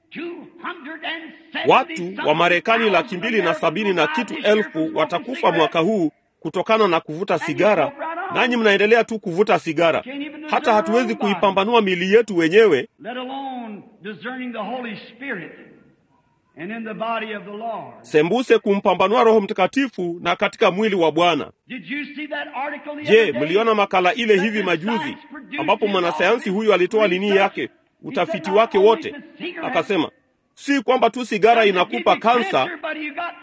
Speaker 2: 270
Speaker 1: Watu wa Marekani laki mbili na sabini na kitu elfu watakufa mwaka huu kutokana na kuvuta sigara, nanyi mnaendelea tu kuvuta sigara. Hata hatuwezi kuipambanua mili yetu wenyewe,
Speaker 2: let alone discerning the Holy Spirit and in the body of the Lord.
Speaker 1: sembuse kumpambanua Roho Mtakatifu na katika mwili wa Bwana.
Speaker 2: Did you see that article the
Speaker 1: Je,
Speaker 2: other day?
Speaker 1: mliona makala ile
Speaker 2: That
Speaker 1: hivi
Speaker 2: the
Speaker 1: majuzi
Speaker 2: science produced
Speaker 1: ambapo
Speaker 2: his
Speaker 1: mwanasayansi
Speaker 2: own
Speaker 1: huyu alitoa nini
Speaker 2: research?
Speaker 1: yake,
Speaker 2: He
Speaker 1: utafiti
Speaker 2: said not
Speaker 1: wake
Speaker 2: only
Speaker 1: wote,
Speaker 2: the cigarette
Speaker 1: akasema si kwamba tu sigara
Speaker 2: doesn't give
Speaker 1: inakupa
Speaker 2: you
Speaker 1: kansa,
Speaker 2: cancer, but you got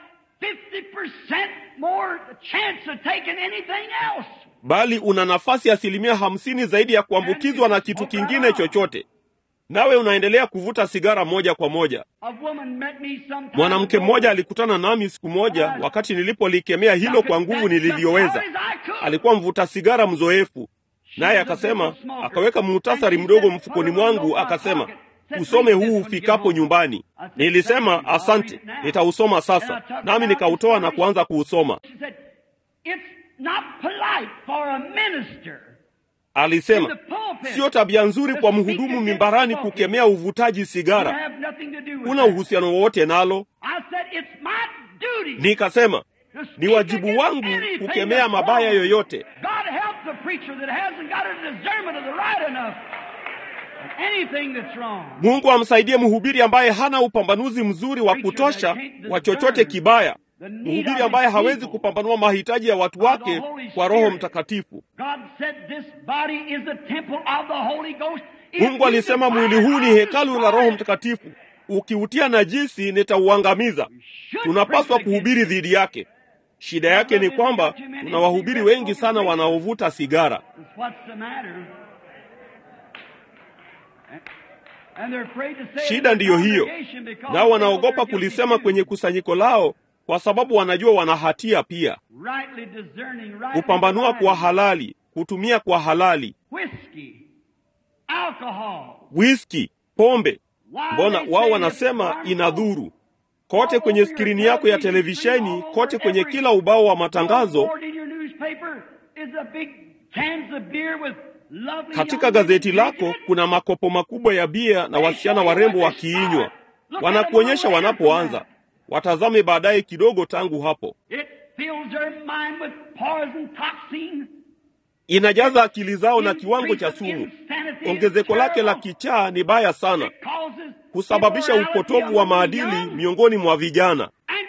Speaker 2: 50% more chance of taking anything else.
Speaker 1: bali una nafasi asilimia hamsini zaidi ya kuambukizwa na kitu kingine chochote, nawe unaendelea kuvuta sigara moja kwa moja.
Speaker 2: A woman met me sometime
Speaker 1: Mwanamke
Speaker 2: ago.
Speaker 1: mmoja alikutana nami siku moja wakati nilipolikemea hilo kwa nguvu nilivyoweza. Alikuwa mvuta sigara mzoefu, naye akasema, akaweka muhtasari mdogo mfukoni mwangu, akasema usome huu ufikapo nyumbani. Nilisema asante, nitausoma sasa, nami nikautoa na kuanza kuusoma.
Speaker 2: She said, It's not polite for a minister
Speaker 1: Alisema sio tabia nzuri kwa mhudumu mimbarani kukemea uvutaji
Speaker 2: to
Speaker 1: sigara,
Speaker 2: have nothing to do with
Speaker 1: una
Speaker 2: that.
Speaker 1: uhusiano wowote nalo.
Speaker 2: I said, It's my duty
Speaker 1: Nikasema
Speaker 2: to
Speaker 1: ni
Speaker 2: speak
Speaker 1: wajibu
Speaker 2: against
Speaker 1: wangu
Speaker 2: anything
Speaker 1: kukemea
Speaker 2: that's
Speaker 1: mabaya
Speaker 2: wrong.
Speaker 1: yoyote.
Speaker 2: God help the preacher that hasn't got a discernment of the right enough. of Anything that's wrong.
Speaker 1: Mungu amsaidie mhubiri ambaye hana upambanuzi mzuri wa kutosha wa chochote kibaya, mhubiri ambaye hawezi kupambanua mahitaji ya watu wake kwa Roho Mtakatifu.
Speaker 2: God said this body is the temple of the Holy Ghost. If
Speaker 1: Mungu
Speaker 2: you
Speaker 1: alisema
Speaker 2: defile
Speaker 1: mwili huu
Speaker 2: it,
Speaker 1: ni
Speaker 2: I'll
Speaker 1: hekalu la
Speaker 2: destroy
Speaker 1: Roho
Speaker 2: it.
Speaker 1: Mtakatifu, ukiutia najisi nitauangamiza.
Speaker 2: Should
Speaker 1: Tunapaswa
Speaker 2: preach
Speaker 1: kuhubiri dhidi yake. Shida yake ni kwamba tuna wahubiri wengi sana wanaovuta sigara,
Speaker 2: against What's the matter? And they're afraid to say it in
Speaker 1: shida
Speaker 2: the
Speaker 1: ndiyo hiyo,
Speaker 2: congregation because
Speaker 1: nao
Speaker 2: they know
Speaker 1: wanaogopa
Speaker 2: they're guilty
Speaker 1: kulisema
Speaker 2: too.
Speaker 1: kwenye kusanyiko lao kwa sababu wanajua wana hatia pia.
Speaker 2: rightly discerning, rightly
Speaker 1: Kupambanua kwa
Speaker 2: dividing.
Speaker 1: halali, kutumia kwa halali,
Speaker 2: whiskey, alcohol.
Speaker 1: whisky, pombe.
Speaker 2: Why
Speaker 1: Mbona
Speaker 2: they
Speaker 1: wao
Speaker 2: say
Speaker 1: wanasema
Speaker 2: it's harmful?
Speaker 1: inadhuru? Kote kwenye skrini yako ya televisheni, kote kwenye kila ubao wa matangazo, katika gazeti lako kuna makopo makubwa ya bia na wasichana warembo wakiinywa. Wanakuonyesha wanapoanza, watazame baadaye kidogo tangu hapo. Inajaza akili zao na kiwango cha sumu. Ongezeko lake la kichaa ni baya sana, husababisha upotovu wa maadili miongoni mwa vijana.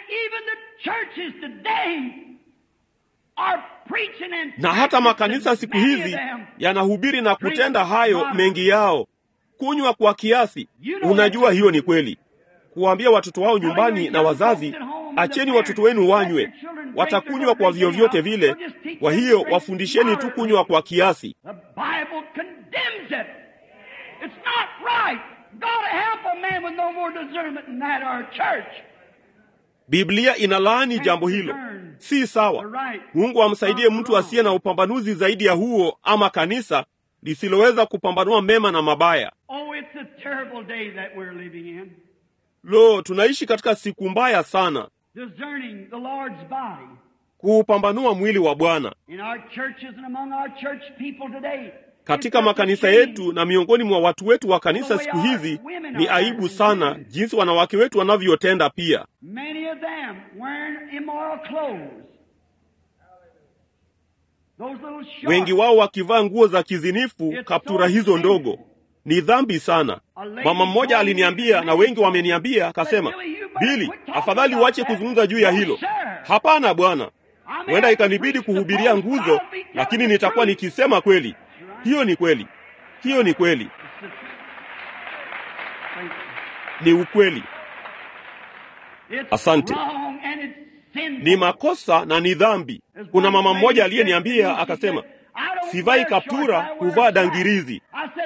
Speaker 1: Na hata makanisa siku hizi yanahubiri na kutenda hayo mengi yao. Kunywa kwa kiasi, unajua hiyo ni kweli. Kuwaambia watoto wao nyumbani na wazazi, acheni watoto wenu wanywe, watakunywa kwa vyovyote vile. Kwa hiyo wafundisheni tu kunywa kwa kiasi. Biblia inalaani jambo hilo, si sawa. Mungu amsaidie mtu asiye na upambanuzi zaidi ya huo, ama kanisa lisiloweza kupambanua mema na mabaya. Lo, tunaishi katika siku mbaya sana, kuupambanua mwili wa Bwana katika makanisa yetu na miongoni mwa watu wetu wa kanisa siku hizi. Ni aibu sana jinsi wanawake wetu wanavyotenda pia. Wengi wao wakivaa nguo za kizinifu, kaptura hizo ndogo. Ni dhambi sana. Mama mmoja aliniambia na wengi wameniambia, akasema, Bili, afadhali uache kuzungumza juu ya hilo. Hapana bwana, huenda ikanibidi kuhubiria nguzo, lakini nitakuwa nikisema kweli. Hiyo ni kweli, hiyo ni kweli, ni ukweli. Asante. Ni makosa na ni dhambi. Kuna mama mmoja aliyeniambia akasema, sivai kaptura, huvaa dangirizi.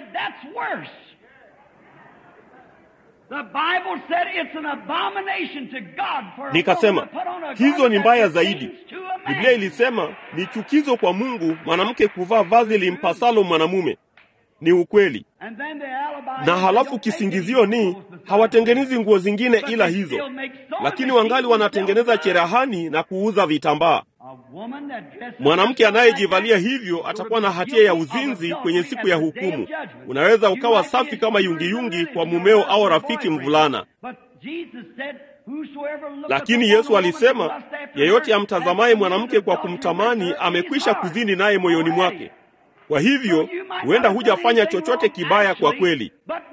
Speaker 1: Nikasema hizo ni mbaya zaidi. Biblia ilisema ni chukizo kwa Mungu mwanamke kuvaa vazi limpasalo mwanamume. Ni ukweli. Na halafu kisingizio ni hawatengenezi nguo zingine ila hizo, lakini wangali wanatengeneza cherehani na kuuza vitambaa. Mwanamke anayejivalia hivyo atakuwa na hatia ya uzinzi kwenye siku ya hukumu. Unaweza ukawa safi kama yungiyungi kwa mumeo au rafiki mvulana, lakini Yesu alisema, yeyote amtazamaye mwanamke kwa kumtamani amekwisha kuzini naye moyoni mwake. Kwa hivyo huenda hujafanya chochote kibaya kwa kweli,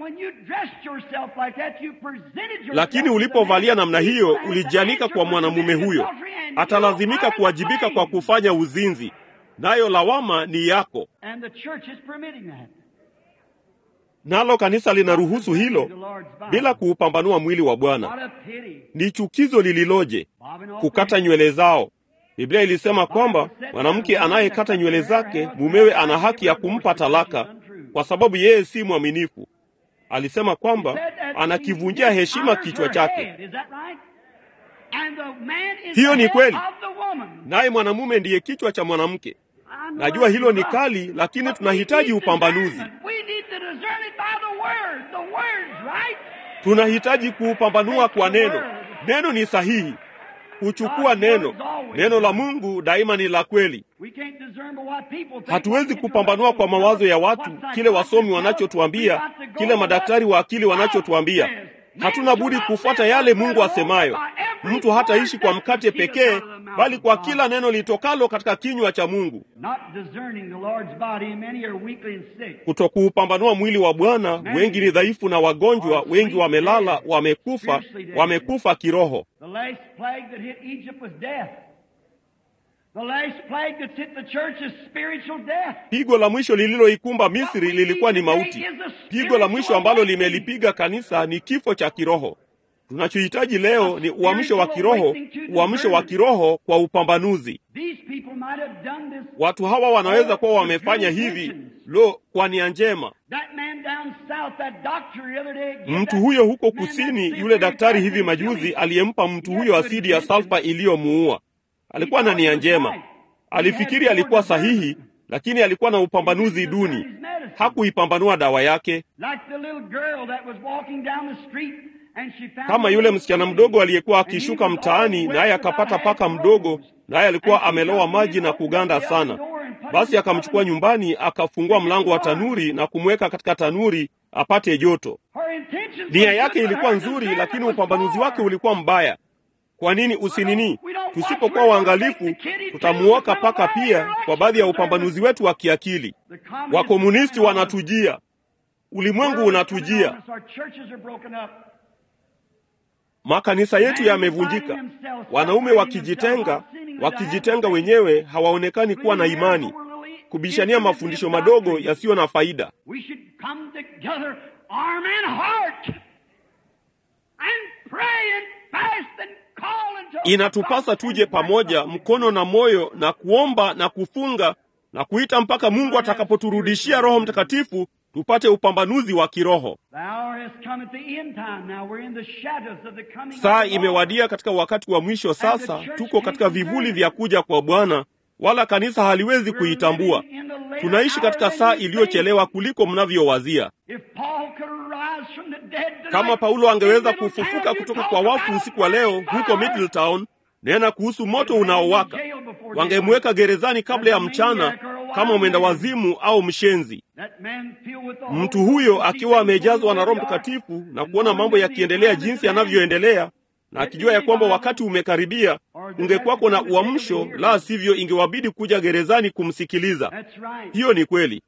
Speaker 1: lakini ulipovalia namna hiyo, ulijianika kwa mwanamume huyo, atalazimika kuwajibika kwa kufanya uzinzi, nayo lawama ni yako. Nalo kanisa linaruhusu hilo bila kuupambanua mwili wa Bwana. Ni chukizo lililoje kukata nywele zao. Biblia ilisema kwamba mwanamke anayekata nywele zake mumewe ana haki ya kumpa talaka kwa sababu yeye si mwaminifu. Alisema kwamba anakivunjia heshima kichwa chake. Hiyo ni kweli, naye mwanamume ndiye kichwa cha mwanamke. Najua hilo ni kali, lakini tunahitaji upambanuzi. Tunahitaji kuupambanua kwa neno. Neno ni sahihi. Huchukua neno. Neno la Mungu daima ni la kweli. Hatuwezi kupambanua kwa mawazo ya watu, kile wasomi wanachotuambia, kile madaktari wa akili wanachotuambia. Hatuna budi kufuata yale Mungu asemayo. Mtu hataishi kwa mkate pekee, bali kwa kila neno litokalo katika kinywa cha Mungu. Kutokuupambanua mwili wa Bwana, wengi ni dhaifu na wagonjwa, wengi wamelala, wamekufa, wamekufa kiroho. Pigo la mwisho lililoikumba Misri lilikuwa ni mauti. Pigo la mwisho ambalo limelipiga kanisa ni kifo cha kiroho. Tunachohitaji leo ni uamsho wa kiroho, uamsho wa kiroho kwa upambanuzi. Watu hawa wanaweza kuwa wamefanya hivi, lo, kwa nia njema. Mtu huyo huko kusini, yule daktari hivi majuzi aliyempa mtu huyo asidi ya salfa iliyomuua, alikuwa na nia njema. Alifikiri alikuwa sahihi, lakini alikuwa na upambanuzi duni. Hakuipambanua dawa yake, kama yule msichana mdogo aliyekuwa akishuka mtaani, naye akapata paka mdogo, naye alikuwa amelowa maji na kuganda sana. Basi akamchukua nyumbani, akafungua mlango wa tanuri na kumweka katika tanuri apate joto. Nia yake ilikuwa nzuri, lakini upambanuzi wake ulikuwa mbaya. Kwa nini usinini? Tusipokuwa waangalifu, tutamuoka paka pia kwa baadhi ya upambanuzi wetu wa kiakili. Wakomunisti wanatujia, ulimwengu unatujia, makanisa yetu yamevunjika, wanaume wakijitenga, wakijitenga wenyewe, hawaonekani kuwa na imani, kubishania mafundisho madogo yasiyo na faida. Inatupasa tuje pamoja mkono na moyo na kuomba na kufunga na kuita mpaka Mungu atakapoturudishia Roho Mtakatifu tupate upambanuzi wa kiroho. Saa imewadia katika wakati wa mwisho. Sasa tuko katika vivuli vya kuja kwa Bwana, wala kanisa haliwezi kuitambua. Tunaishi katika saa iliyochelewa kuliko mnavyowazia. Kama Paulo angeweza kufufuka kutoka kwa wafu usiku wa leo huko Middletown, nena kuhusu moto unaowaka, wangemweka gerezani kabla ya mchana kama mwenda wazimu au mshenzi. Mtu huyo akiwa amejazwa na Roho Mtakatifu na kuona mambo yakiendelea jinsi yanavyoendelea na akijua ya kwamba wakati umekaribia, ungekuwako na uamsho, la sivyo ingewabidi kuja gerezani kumsikiliza. Hiyo ni kweli.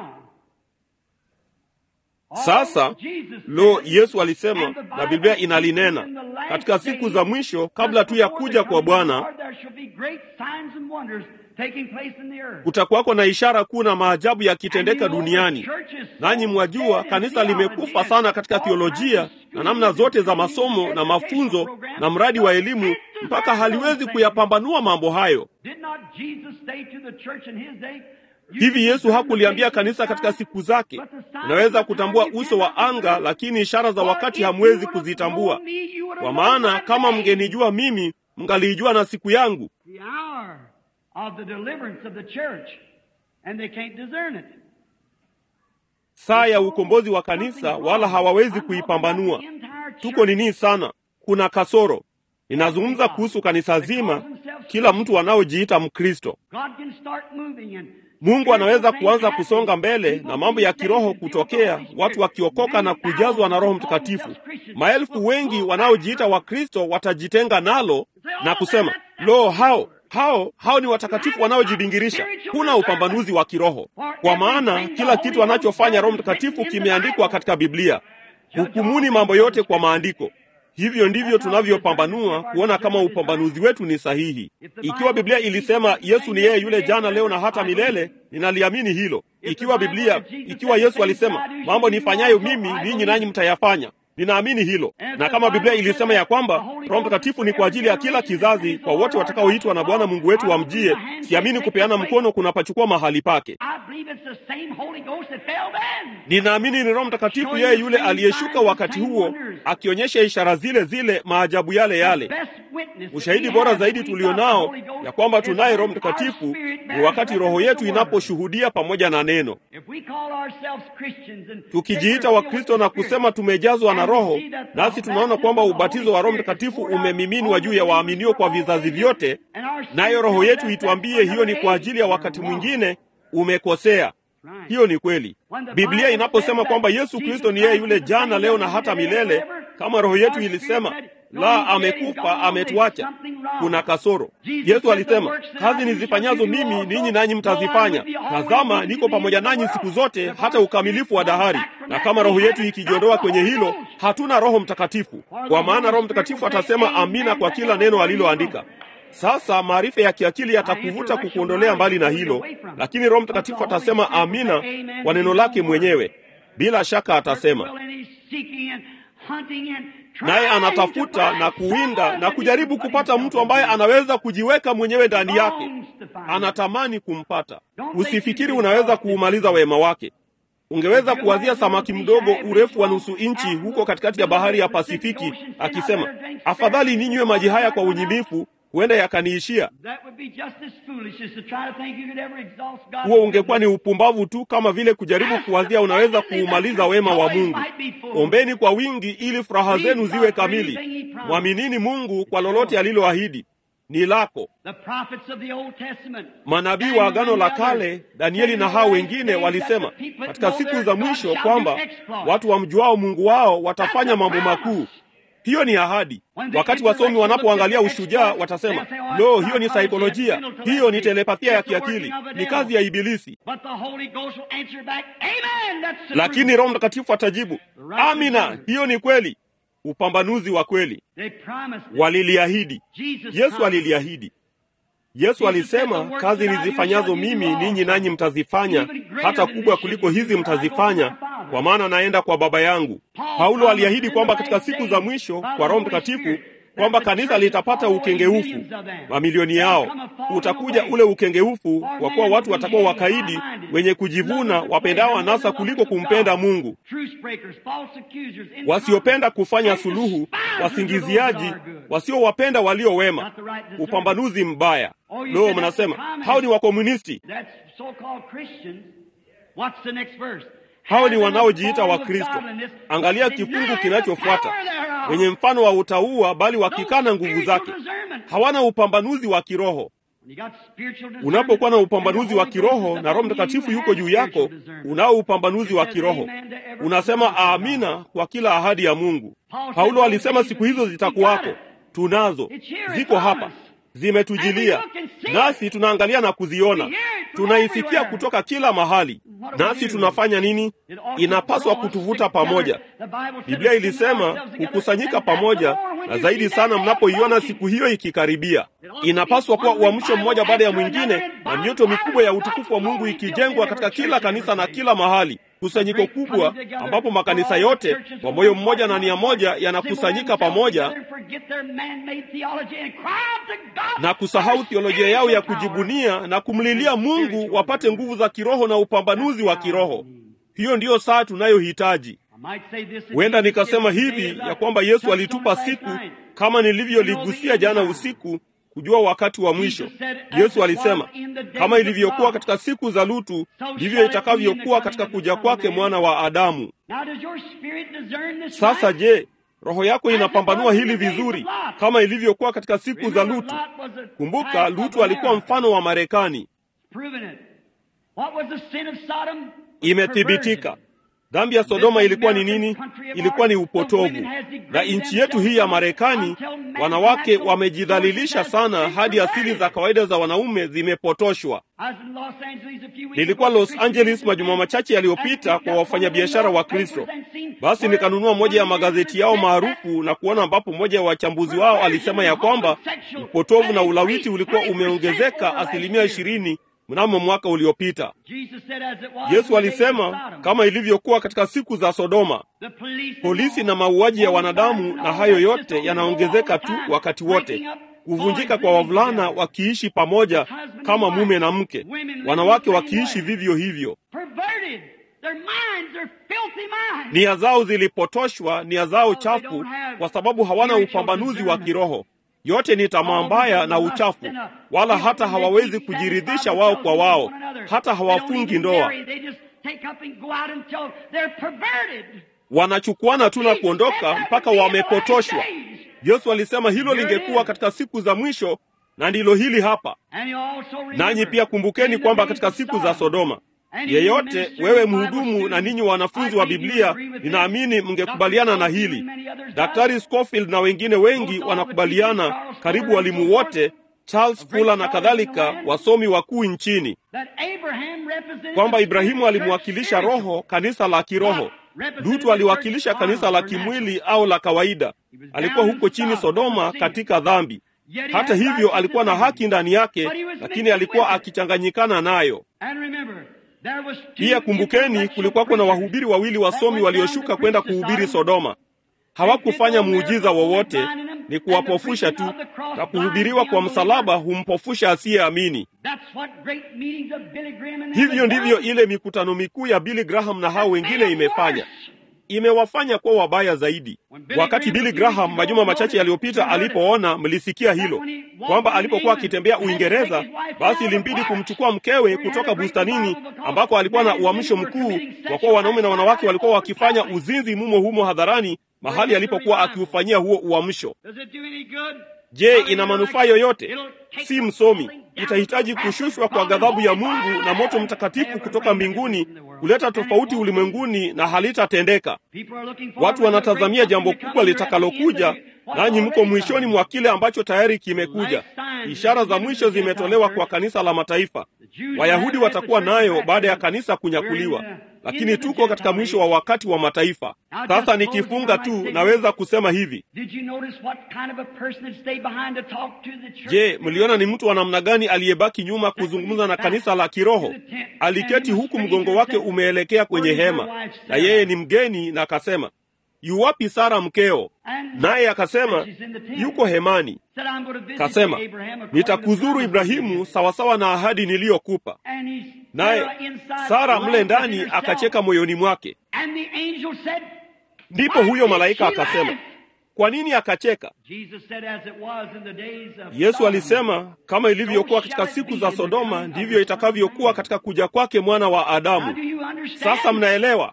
Speaker 1: Sasa lo, Yesu alisema na Biblia inalinena katika siku za mwisho, kabla tu ya kuja kwa Bwana kutakuwako na ishara kuu na maajabu yakitendeka duniani. Nanyi mwajua kanisa limekufa sana katika theolojia na namna zote za masomo na mafunzo na mradi wa elimu, mpaka haliwezi kuyapambanua mambo hayo. Hivi Yesu hakuliambia kanisa katika siku zake, unaweza kutambua uso wa anga, lakini ishara za wakati hamwezi kuzitambua. Kwa maana kama mngenijua mimi, mngaliijua na siku yangu. Saa ya ukombozi wa kanisa, wala hawawezi kuipambanua. Tuko nini sana, kuna kasoro. Ninazungumza kuhusu kanisa zima, kila mtu anaojiita Mkristo. Mungu anaweza kuanza kusonga mbele na mambo ya kiroho kutokea, watu wakiokoka na kujazwa na Roho Mtakatifu. Maelfu wengi wanaojiita Wakristo watajitenga nalo na kusema, lo, hao hao hao ni watakatifu wanaojibingirisha. Kuna upambanuzi wa kiroho, kwa maana kila kitu anachofanya Roho Mtakatifu kimeandikwa katika Biblia. Hukumuni mambo yote kwa maandiko. Hivyo ndivyo tunavyopambanua kuona kama upambanuzi wetu ni sahihi. Ikiwa Biblia ilisema Yesu ni yeye yule jana, leo na hata milele, ninaliamini hilo. Ikiwa Biblia, ikiwa Yesu alisema mambo nifanyayo mimi ninyi nanyi mtayafanya, ninaamini hilo. Na kama Biblia ilisema ya kwamba Roho Mtakatifu ni kwa ajili ya kila kizazi, kwa wote watakaoitwa na Bwana Mungu wetu wamjie, siamini kupeana mkono kunapachukua mahali pake. Ninaamini ni Roho Mtakatifu yeye yule aliyeshuka wakati huo, akionyesha ishara zile zile, maajabu yale yale. Ushahidi bora zaidi tulionao ya kwamba tunaye Roho Mtakatifu ni wakati roho yetu inaposhuhudia pamoja na neno. Tukijiita Wakristo na kusema tumejazwa na Roho, nasi tunaona kwamba ubatizo wa Roho Mtakatifu umemiminwa juu ya waaminio kwa vizazi vyote, nayo roho yetu ituambie hiyo ni kwa ajili ya wakati mwingine, umekosea. Hiyo ni kweli. Biblia inaposema kwamba Yesu Kristo ni yeye yule jana, leo na hata milele, kama roho yetu ilisema la, amekufa, ametuacha, kuna kasoro. Yesu alisema kazi nizifanyazo mimi ninyi nanyi mtazifanya, tazama, niko pamoja nanyi siku zote hata ukamilifu wa dahari. Na kama roho yetu ikijiondoa kwenye hilo, hatuna Roho Mtakatifu, kwa maana Roho Mtakatifu atasema amina kwa kila neno aliloandika. Sasa maarifa ya kiakili yatakuvuta kukuondolea mbali na hilo, lakini Roho Mtakatifu atasema amina kwa neno lake mwenyewe. Bila shaka atasema naye anatafuta na kuwinda na kujaribu kupata mtu ambaye anaweza kujiweka mwenyewe ndani yake. Anatamani kumpata. Usifikiri unaweza kuumaliza wema wake. Ungeweza kuwazia samaki mdogo urefu wa nusu inchi huko katikati ya bahari ya Pasifiki akisema, afadhali ninywe maji haya kwa unyimifu, huenda yakaniishia. Huo ungekuwa ni upumbavu tu, kama vile kujaribu kuwazia unaweza kuumaliza wema wa Mungu. Ombeni kwa wingi ili furaha zenu ziwe kamili. Mwaminini Mungu kwa lolote aliloahidi ni lako. Manabii wa Agano la Kale, Danieli na hao wengine walisema katika siku za mwisho kwamba watu wamjuao Mungu wao watafanya mambo makuu. Hiyo ni ahadi. Wakati wasomi wanapoangalia ushujaa, watasema lo, hiyo ni saikolojia, hiyo ni telepathia ya kiakili, ni kazi ya Ibilisi. Lakini Roho Mtakatifu atajibu, amina, hiyo ni kweli, upambanuzi wa kweli. Waliliahidi, Yesu aliliahidi. Yesu alisema, kazi nizifanyazo mimi ninyi nanyi mtazifanya, hata kubwa kuliko hizi mtazifanya, kwa maana naenda kwa Baba yangu. Paulo aliahidi kwamba katika siku za mwisho kwa Roho Mtakatifu kwamba kanisa litapata ukengeufu, mamilioni yao. Utakuja ule ukengeufu, kwa kuwa watu watakuwa wakaidi, wenye kujivuna, wapendao anasa kuliko kumpenda Mungu, wasiopenda kufanya suluhu, wasingiziaji, wasiowapenda walio wema, upambanuzi mbaya. Lo, mnasema hao ni wakomunisti, hao ni wanaojiita Wakristo. Angalia kifungu kinachofuata, wenye mfano wa utauwa, bali wakikana nguvu zake. Hawana upambanuzi wa kiroho. Unapokuwa na upambanuzi wa kiroho na Roho Mtakatifu yuko juu yako, unao upambanuzi wa kiroho, unasema amina kwa kila ahadi ya Mungu. Paulo alisema siku hizo zitakuwako, tunazo, ziko hapa zimetujilia nasi tunaangalia na kuziona, tunaisikia kutoka kila mahali. Nasi tunafanya nini? Inapaswa kutuvuta pamoja. Biblia ilisema kukusanyika pamoja, na zaidi sana mnapoiona siku hiyo ikikaribia. Inapaswa kuwa uamsho mmoja baada ya mwingine, na mioto mikubwa ya utukufu wa Mungu ikijengwa katika kila kanisa na kila mahali kusanyiko kubwa ambapo makanisa yote kwa moyo mmoja na nia moja yanakusanyika pamoja na kusahau theolojia yao ya kujibunia na kumlilia Mungu wapate nguvu za kiroho na upambanuzi wa kiroho. Hiyo ndiyo saa tunayohitaji. Huenda nikasema hivi ya kwamba Yesu alitupa siku kama nilivyoligusia jana usiku kujua wakati wa mwisho. Yesu alisema kama ilivyokuwa katika siku za Lutu, ndivyo itakavyokuwa katika kuja kwake mwana wa Adamu. Sasa je, roho yako inapambanua hili vizuri kama ilivyokuwa katika siku za Lutu? Kumbuka, Lutu alikuwa mfano wa Marekani. Imethibitika. Dhambi ya Sodoma ilikuwa ni nini? Ilikuwa ni upotovu. Na nchi yetu hii ya Marekani, wanawake wamejidhalilisha sana hadi asili za kawaida za wanaume zimepotoshwa. Nilikuwa Los Angeles majuma machache yaliyopita kwa wafanyabiashara wa Kristo. Basi nikanunua moja ya magazeti yao maarufu na kuona ambapo mmoja wa wachambuzi wao alisema ya kwamba upotovu na ulawiti ulikuwa umeongezeka asilimia ishirini mnamo mwaka uliopita. Yesu alisema kama ilivyokuwa katika siku za Sodoma, polisi na mauaji ya wanadamu na hayo yote yanaongezeka tu wakati wote, kuvunjika kwa wavulana wakiishi pamoja kama mume na mke, wanawake wakiishi vivyo hivyo. Nia zao zilipotoshwa, nia zao chafu, kwa sababu hawana upambanuzi wa kiroho. Yote ni tamaa mbaya na uchafu, wala hata hawawezi kujiridhisha wao kwa wao, hata hawafungi ndoa, wanachukuana tu na kuondoka mpaka wamepotoshwa. Yesu alisema hilo lingekuwa katika siku za mwisho, na ndilo hili hapa. Nanyi pia kumbukeni kwamba katika siku za Sodoma yeyote, wewe mhudumu na ninyi wanafunzi wa Biblia, ninaamini mngekubaliana na hili. Daktari Scofield na wengine wengi wanakubaliana, karibu walimu wote, Charles Fuller na kadhalika, wasomi wakuu nchini, kwamba Ibrahimu alimwakilisha roho, kanisa la kiroho. Lutu aliwakilisha kanisa la kimwili au la kawaida. Alikuwa huko chini Sodoma katika dhambi. Hata hivyo, alikuwa na haki ndani yake, lakini alikuwa akichanganyikana nayo. Pia kumbukeni, kulikuwako na wahubiri wawili wasomi walioshuka kwenda kuhubiri Sodoma. Hawakufanya muujiza wowote, ni kuwapofusha tu, na kuhubiriwa kwa msalaba humpofusha asiyeamini. Hivyo ndivyo ile mikutano mikuu ya Billy Graham na hao wengine imefanya imewafanya kuwa wabaya zaidi. Wakati Billy Graham majuma machache yaliyopita alipoona, mlisikia hilo kwamba alipokuwa akitembea Uingereza, basi ilimbidi kumchukua mkewe kutoka bustanini ambako alikuwa na uamsho mkuu, kwa kuwa wanaume na wanawake walikuwa wakifanya uzinzi mumo humo hadharani, mahali alipokuwa akiufanyia huo uamsho. Je, ina manufaa yoyote? Si msomi. Itahitaji kushushwa kwa ghadhabu ya Mungu na moto mtakatifu kutoka mbinguni kuleta tofauti ulimwenguni, na halitatendeka. Watu wanatazamia jambo kubwa litakalokuja, nanyi mko mwishoni mwa kile ambacho tayari kimekuja. Ishara za mwisho zimetolewa kwa kanisa la mataifa. Wayahudi watakuwa nayo baada ya kanisa kunyakuliwa, lakini tuko katika mwisho wa wakati wa mataifa. Sasa nikifunga tu, naweza kusema hivi. Je, mliona ni mtu wa namna gani aliyebaki nyuma kuzungumza na kanisa la kiroho? Aliketi huku mgongo wake umeelekea kwenye hema, na yeye ni mgeni, na akasema yuwapi Sara mkeo? Naye akasema yuko hemani. Kasema nitakuzuru Ibrahimu sawasawa na ahadi niliyokupa. Naye Sara mle ndani akacheka moyoni mwake. Ndipo huyo malaika akasema, kwa nini akacheka? Yesu alisema kama ilivyokuwa katika siku za Sodoma, ndivyo itakavyokuwa katika kuja kwake mwana wa Adamu. Sasa mnaelewa?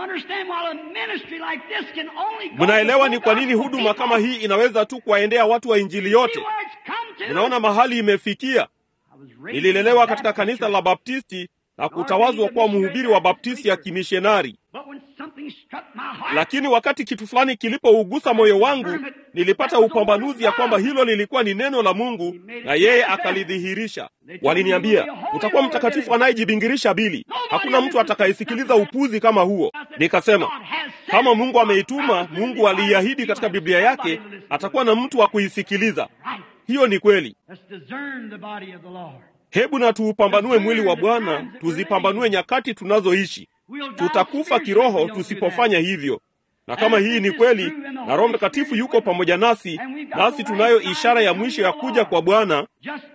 Speaker 1: Mnaelewa ni kwa nini huduma kama hii inaweza tu kuwaendea watu wa Injili yote. Mnaona mahali imefikia. Nililelewa katika kanisa la Baptisti na kutawazwa kuwa mhubiri wa Baptisti ya kimishonari, lakini wakati kitu fulani kilipougusa moyo wangu, nilipata upambanuzi ya kwamba hilo lilikuwa ni neno la Mungu na yeye akalidhihirisha. Waliniambia, utakuwa mtakatifu anayejibingirisha Bili, hakuna mtu atakayesikiliza upuzi kama huo. Nikasema, kama Mungu ameituma, Mungu aliiahidi katika Biblia yake, atakuwa na mtu wa kuisikiliza. Hiyo ni kweli. Hebu na tuupambanue mwili wa Bwana, tuzipambanue nyakati tunazoishi. Tutakufa kiroho tusipofanya hivyo. Na kama hii ni kweli, na Roho Mtakatifu yuko pamoja nasi, nasi tunayo ishara ya mwisho ya kuja kwa Bwana.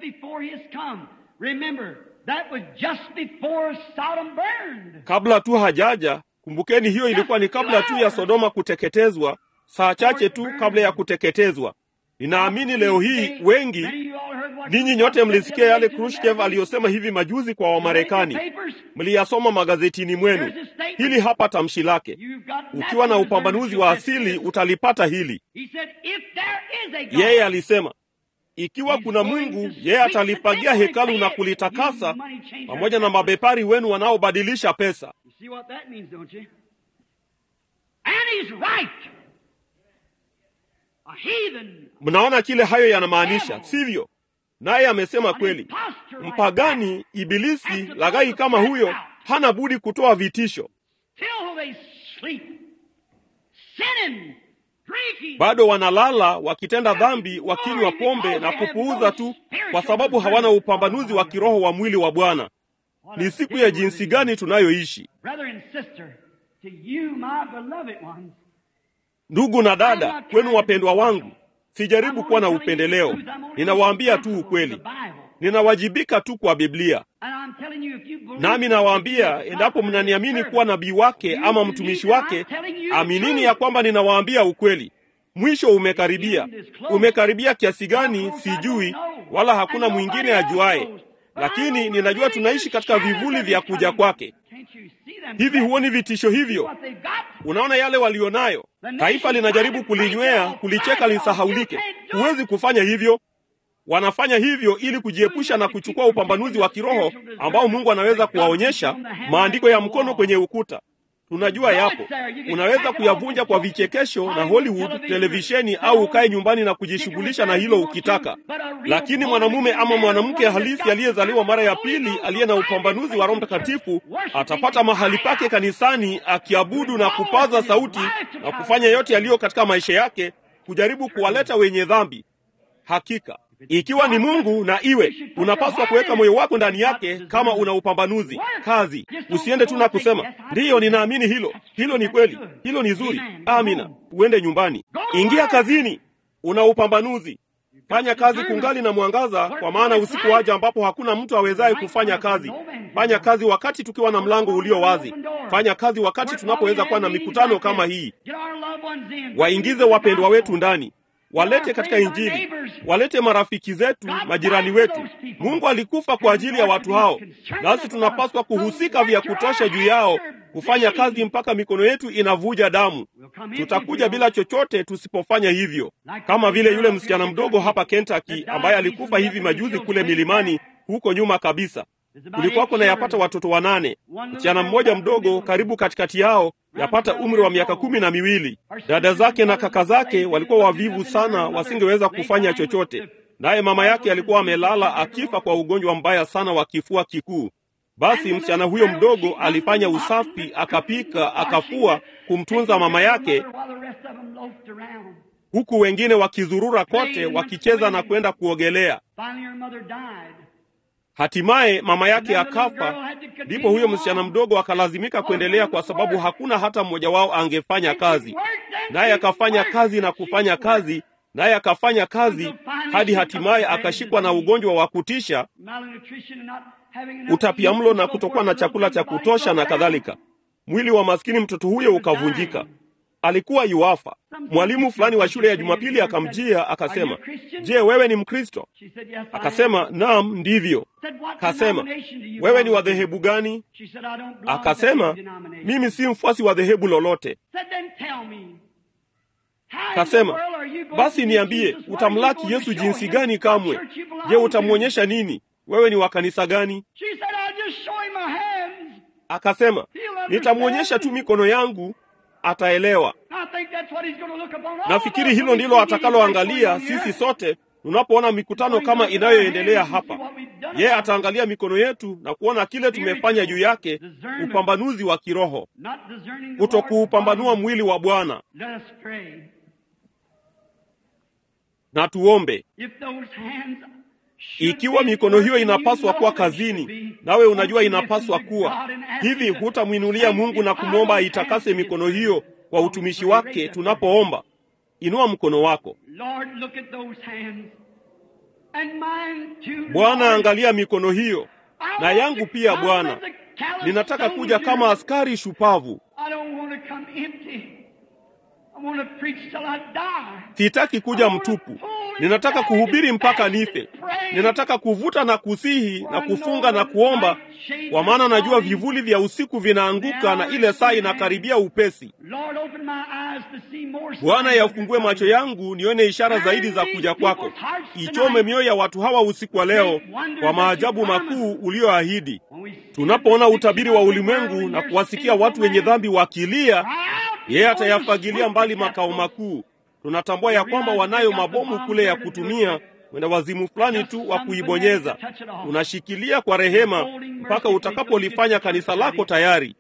Speaker 1: Kabla tu hajaja, kumbukeni, hiyo ilikuwa ni kabla tu ya Sodoma kuteketezwa, saa chache tu kabla ya kuteketezwa. Ninaamini leo hii wengi ninyi nyote mlisikia yale Khrushchev aliyosema hivi majuzi kwa Wamarekani, mliyasoma magazetini mwenu. Hili hapa tamshi lake. Ukiwa na upambanuzi wa asili utalipata hili. Yeye alisema ikiwa kuna Mungu, yeye atalifagia hekalu na kulitakasa pamoja na mabepari wenu wanaobadilisha pesa. Mnaona kile hayo yanamaanisha, sivyo? Naye amesema kweli. Mpagani, ibilisi, laghai kama huyo hana budi kutoa vitisho. Bado wanalala wakitenda dhambi, wakinywa pombe na kupuuza tu, kwa sababu hawana upambanuzi wa kiroho wa mwili wa Bwana. Ni siku ya jinsi gani tunayoishi! Ndugu na dada, kwenu wapendwa wangu, sijaribu kuwa na upendeleo. Ninawaambia tu ukweli, ninawajibika tu kwa Biblia. Nami nawaambia, endapo mnaniamini kuwa nabii wake ama mtumishi wake, aminini ya kwamba ninawaambia ukweli. Mwisho umekaribia. Umekaribia kiasi gani sijui, wala hakuna mwingine ajuaye, lakini ninajua tunaishi katika vivuli vya kuja kwake. Hivi huoni vitisho hivyo? Unaona yale walionayo. Taifa linajaribu kulinywea, kulicheka lisahaulike. Huwezi kufanya hivyo. Wanafanya hivyo ili kujiepusha na kuchukua upambanuzi wa kiroho ambao Mungu anaweza kuwaonyesha. Maandiko ya mkono kwenye ukuta tunajua yapo, unaweza kuyavunja kwa vichekesho na Hollywood televisheni, au ukae nyumbani na kujishughulisha na hilo ukitaka. Lakini mwanamume ama mwanamke halisi aliyezaliwa mara ya pili, aliye na upambanuzi wa Roho Mtakatifu, atapata mahali pake kanisani, akiabudu na kupaza sauti na kufanya yote yaliyo katika maisha yake, kujaribu kuwaleta wenye dhambi. Hakika ikiwa ni Mungu na iwe, unapaswa kuweka moyo wako ndani yake kama una upambanuzi. Kazi, usiende tu na kusema ndiyo, ninaamini hilo, hilo ni kweli, hilo ni zuri, amina. Uende nyumbani, ingia kazini. una upambanuzi. Fanya kazi kungali na mwangaza, kwa maana usiku waja ambapo hakuna mtu awezaye kufanya kazi. Fanya kazi wakati tukiwa na mlango ulio wazi. Fanya kazi wakati tunapoweza kuwa na mikutano kama hii. Waingize wapendwa wetu ndani, walete katika Injili, walete marafiki zetu, majirani wetu. Mungu alikufa kwa ajili ya watu hao, nasi tunapaswa kuhusika vya kutosha juu yao, kufanya kazi mpaka mikono yetu inavuja damu. Tutakuja bila chochote tusipofanya hivyo, kama vile yule msichana mdogo hapa Kentucky ambaye alikufa hivi majuzi kule milimani huko nyuma kabisa. Kulikuwako na yapata watoto wanane. Msichana mmoja mdogo karibu katikati yao, yapata umri wa miaka kumi na miwili. Dada zake na kaka zake walikuwa wavivu sana, wasingeweza kufanya chochote, naye mama yake alikuwa amelala akifa kwa ugonjwa mbaya sana wa kifua kikuu. Basi msichana huyo mdogo alifanya usafi, akapika, akafua kumtunza mama yake, huku wengine wakizurura kote wakicheza na kwenda kuogelea. Hatimaye mama yake akafa. Ndipo huyo msichana mdogo akalazimika kuendelea, kwa sababu hakuna hata mmoja wao angefanya kazi. Naye akafanya kazi na kufanya kazi, naye akafanya kazi hadi hatimaye akashikwa na ugonjwa wa kutisha, utapiamlo na kutokuwa na chakula cha kutosha na kadhalika. Mwili wa maskini mtoto huyo ukavunjika, alikuwa yuafa. Mwalimu fulani wa shule ya Jumapili akamjia akasema, je, wewe ni Mkristo? Akasema, naam, ndivyo. Akasema, wewe ni wa dhehebu gani? Akasema, mimi si mfuasi wa dhehebu lolote. Akasema, basi niambie, utamlaki Yesu jinsi gani? Kamwe. Je, utamwonyesha nini? Wewe ni wa kanisa gani? Akasema, nitamwonyesha tu mikono yangu ataelewa. Nafikiri hilo ndilo atakaloangalia sisi sote tunapoona mikutano kama inayoendelea hapa. Yeye ataangalia mikono yetu na kuona kile tumefanya juu yake, upambanuzi wa kiroho, kutokuupambanua mwili wa Bwana. Na tuombe. Ikiwa mikono hiyo inapaswa kuwa kazini, nawe unajua inapaswa kuwa hivi, hutamwinulia Mungu na kumwomba aitakase mikono hiyo kwa utumishi wake tunapoomba? Inua mkono wako. Bwana, angalia mikono hiyo na yangu pia. Bwana, ninataka kuja kama askari shupavu. Sitaki kuja mtupu. Ninataka kuhubiri mpaka nife. Ninataka kuvuta na kusihi na kufunga na kuomba, kwa maana najua vivuli vya usiku vinaanguka na ile saa inakaribia upesi. Bwana, yafungue macho yangu nione ishara zaidi za kuja kwako. Ichome mioyo ya watu hawa usiku wa leo kwa maajabu makuu ulioahidi. Tunapoona utabiri wa ulimwengu na kuwasikia watu wenye dhambi wakilia, yeye atayafagilia mbali makao makuu. Tunatambua ya kwamba wanayo mabomu kule ya kutumia wenda wazimu fulani tu wa kuibonyeza. Tunashikilia kwa rehema mpaka utakapolifanya kanisa lako tayari.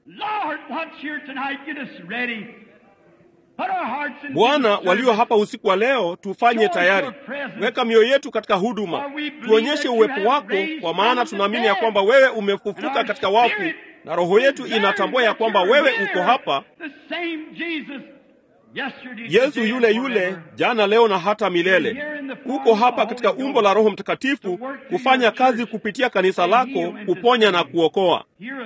Speaker 1: Bwana, walio hapa usiku wa leo, tufanye tayari. Weka mioyo yetu katika huduma, tuonyeshe uwepo wako, kwa maana tunaamini ya kwamba wewe umefufuka katika wafu, na roho yetu inatambua ya kwamba wewe uko hapa, Yesu yule yule jana, leo na hata milele. Uko hapa katika umbo la Roho Mtakatifu kufanya kazi kupitia kanisa lako, kuponya na kuokoa.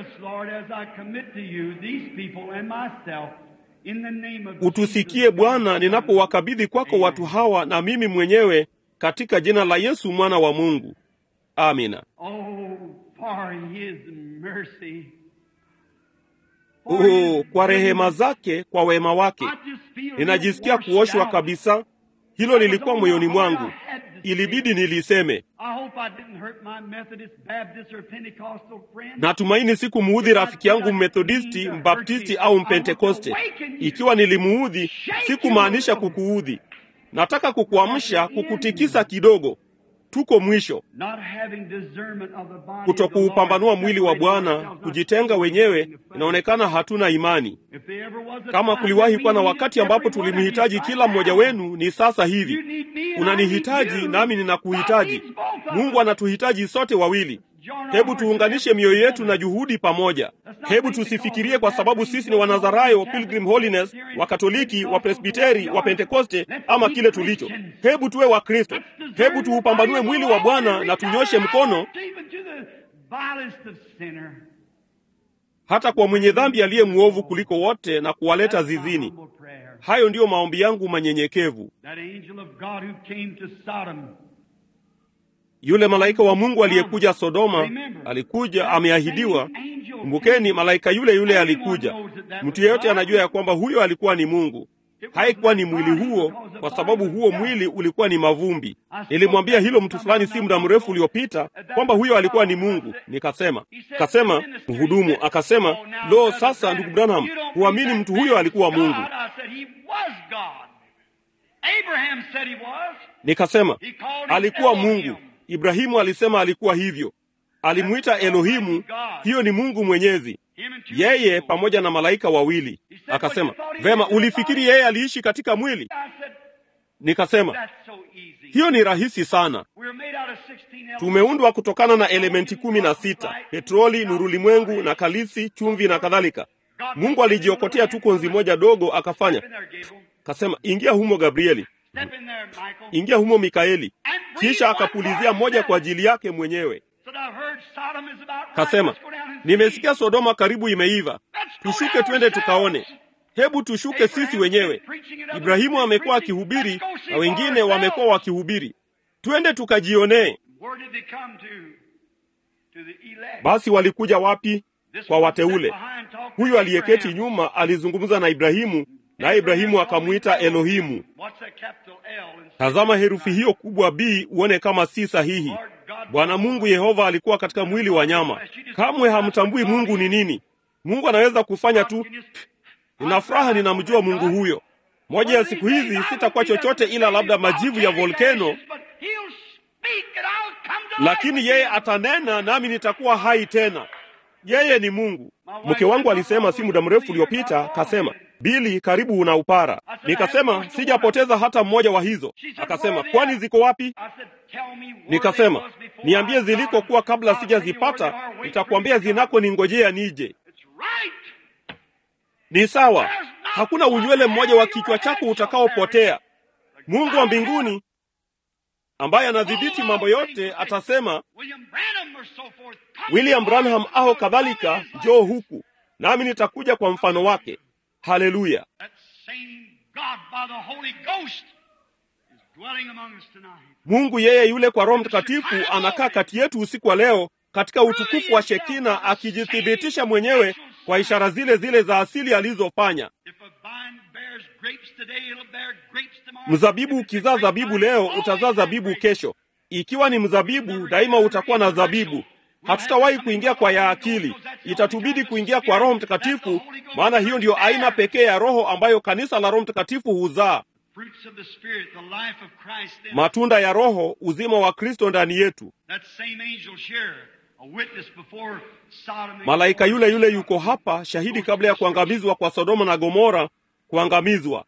Speaker 1: Utusikie Bwana, ninapowakabidhi kwako watu hawa na mimi mwenyewe, katika jina la Yesu mwana wa Mungu, amina. Oh, kwa rehema zake, kwa wema wake, ninajisikia kuoshwa kabisa. Hilo lilikuwa moyoni mwangu, ilibidi niliseme. Natumaini sikumuudhi rafiki yangu Mmethodisti, Mbaptisti au Mpentekoste. Ikiwa nilimuudhi, sikumaanisha kukuudhi. Nataka kukuamsha, kukutikisa kidogo. Tuko mwisho. Kutokuupambanua mwili wa Bwana, kujitenga wenyewe, inaonekana hatuna imani. Kama kuliwahi kuwa na wakati ambapo tulimhitaji kila mmoja wenu, ni sasa hivi. Unanihitaji nami ninakuhitaji. Mungu anatuhitaji sote wawili. Hebu tuunganishe mioyo yetu na juhudi pamoja. Hebu tusifikirie kwa sababu sisi ni Wanazarayo, wa Pilgrim Holiness, wa Katoliki, wa Presbiteri, wa Pentekoste ama kile tulicho. Hebu tuwe wa Kristo. Hebu tuupambanue mwili wa Bwana na tunyoshe mkono hata kwa mwenye dhambi aliye mwovu kuliko wote na kuwaleta zizini. Hayo ndiyo maombi yangu manyenyekevu. Yule malaika wa Mungu aliyekuja Sodoma alikuja ameahidiwa. Kumbukeni, malaika yule yule alikuja. Mtu yeyote anajua ya kwamba huyo alikuwa ni Mungu. Haikuwa ni mwili huo, kwa sababu huo mwili ulikuwa ni mavumbi. Nilimwambia hilo mtu fulani si muda mrefu uliopita kwamba huyo alikuwa ni Mungu. Nikasema kasema mhudumu akasema, lo, sasa ndugu Branham, huamini mtu huyo alikuwa Mungu? Nikasema alikuwa Mungu. Ibrahimu alisema alikuwa hivyo, alimwita Elohimu. Hiyo ni Mungu Mwenyezi, yeye pamoja na malaika wawili. Akasema vema, ulifikiri yeye aliishi katika mwili? Nikasema hiyo ni rahisi sana. Tumeundwa kutokana na elementi kumi na sita: petroli, nurulimwengu na kalisi, chumvi na kadhalika. Mungu alijiokotea tu konzi moja dogo akafanya. Kasema ingia humo Gabrieli, ingia humo Mikaeli, kisha akapulizia moja kwa ajili yake mwenyewe. Kasema nimesikia Sodoma karibu imeiva, tushuke twende tukaone. Hebu tushuke sisi wenyewe. Ibrahimu amekuwa akihubiri na wengine wamekuwa wakihubiri, twende tukajionee. Basi walikuja wapi? Kwa wateule. Huyu aliyeketi nyuma alizungumza na Ibrahimu, naye Ibrahimu akamwita Elohimu. Tazama herufi hiyo kubwa B uone kama si sahihi. Bwana Mungu Yehova alikuwa katika mwili wa nyama. Kamwe hamtambui Mungu ni nini. Mungu anaweza kufanya tu. Nina furaha ninamjua Mungu huyo. Moja ya siku hizi sitakuwa chochote ila labda majivu ya volkeno, lakini yeye atanena nami nitakuwa hai tena. Yeye ni Mungu. Mke wangu alisema si muda mrefu uliopita, kasema Bili, karibu una upara. Nikasema sijapoteza hata mmoja wa hizo. Akasema kwani ziko wapi? Nikasema niambie zilikokuwa kabla sijazipata, nitakwambia zinako ningojea nije. Ni sawa, hakuna unywele mmoja wa kichwa chako utakaopotea. Mungu wa mbinguni ambaye anadhibiti mambo yote atasema, William Branham au kadhalika, njoo huku nami nitakuja kwa mfano wake. Haleluya! Mungu yeye yule kwa Roho Mtakatifu anakaa kati yetu usiku wa leo katika utukufu wa Shekina, akijithibitisha mwenyewe kwa ishara zile zile za asili alizofanya. Mzabibu ukizaa zabibu leo, utazaa zabibu kesho. Ikiwa ni mzabibu, daima utakuwa na zabibu. Hatutawahi kuingia kwa ya akili, itatubidi kuingia kwa Roho Mtakatifu, maana hiyo ndiyo aina pekee ya Roho ambayo kanisa la Roho Mtakatifu huzaa. Matunda ya Roho, uzima wa Kristo ndani yetu. Malaika yule yule yuko hapa, shahidi kabla ya kuangamizwa kwa Sodoma na Gomora, kuangamizwa.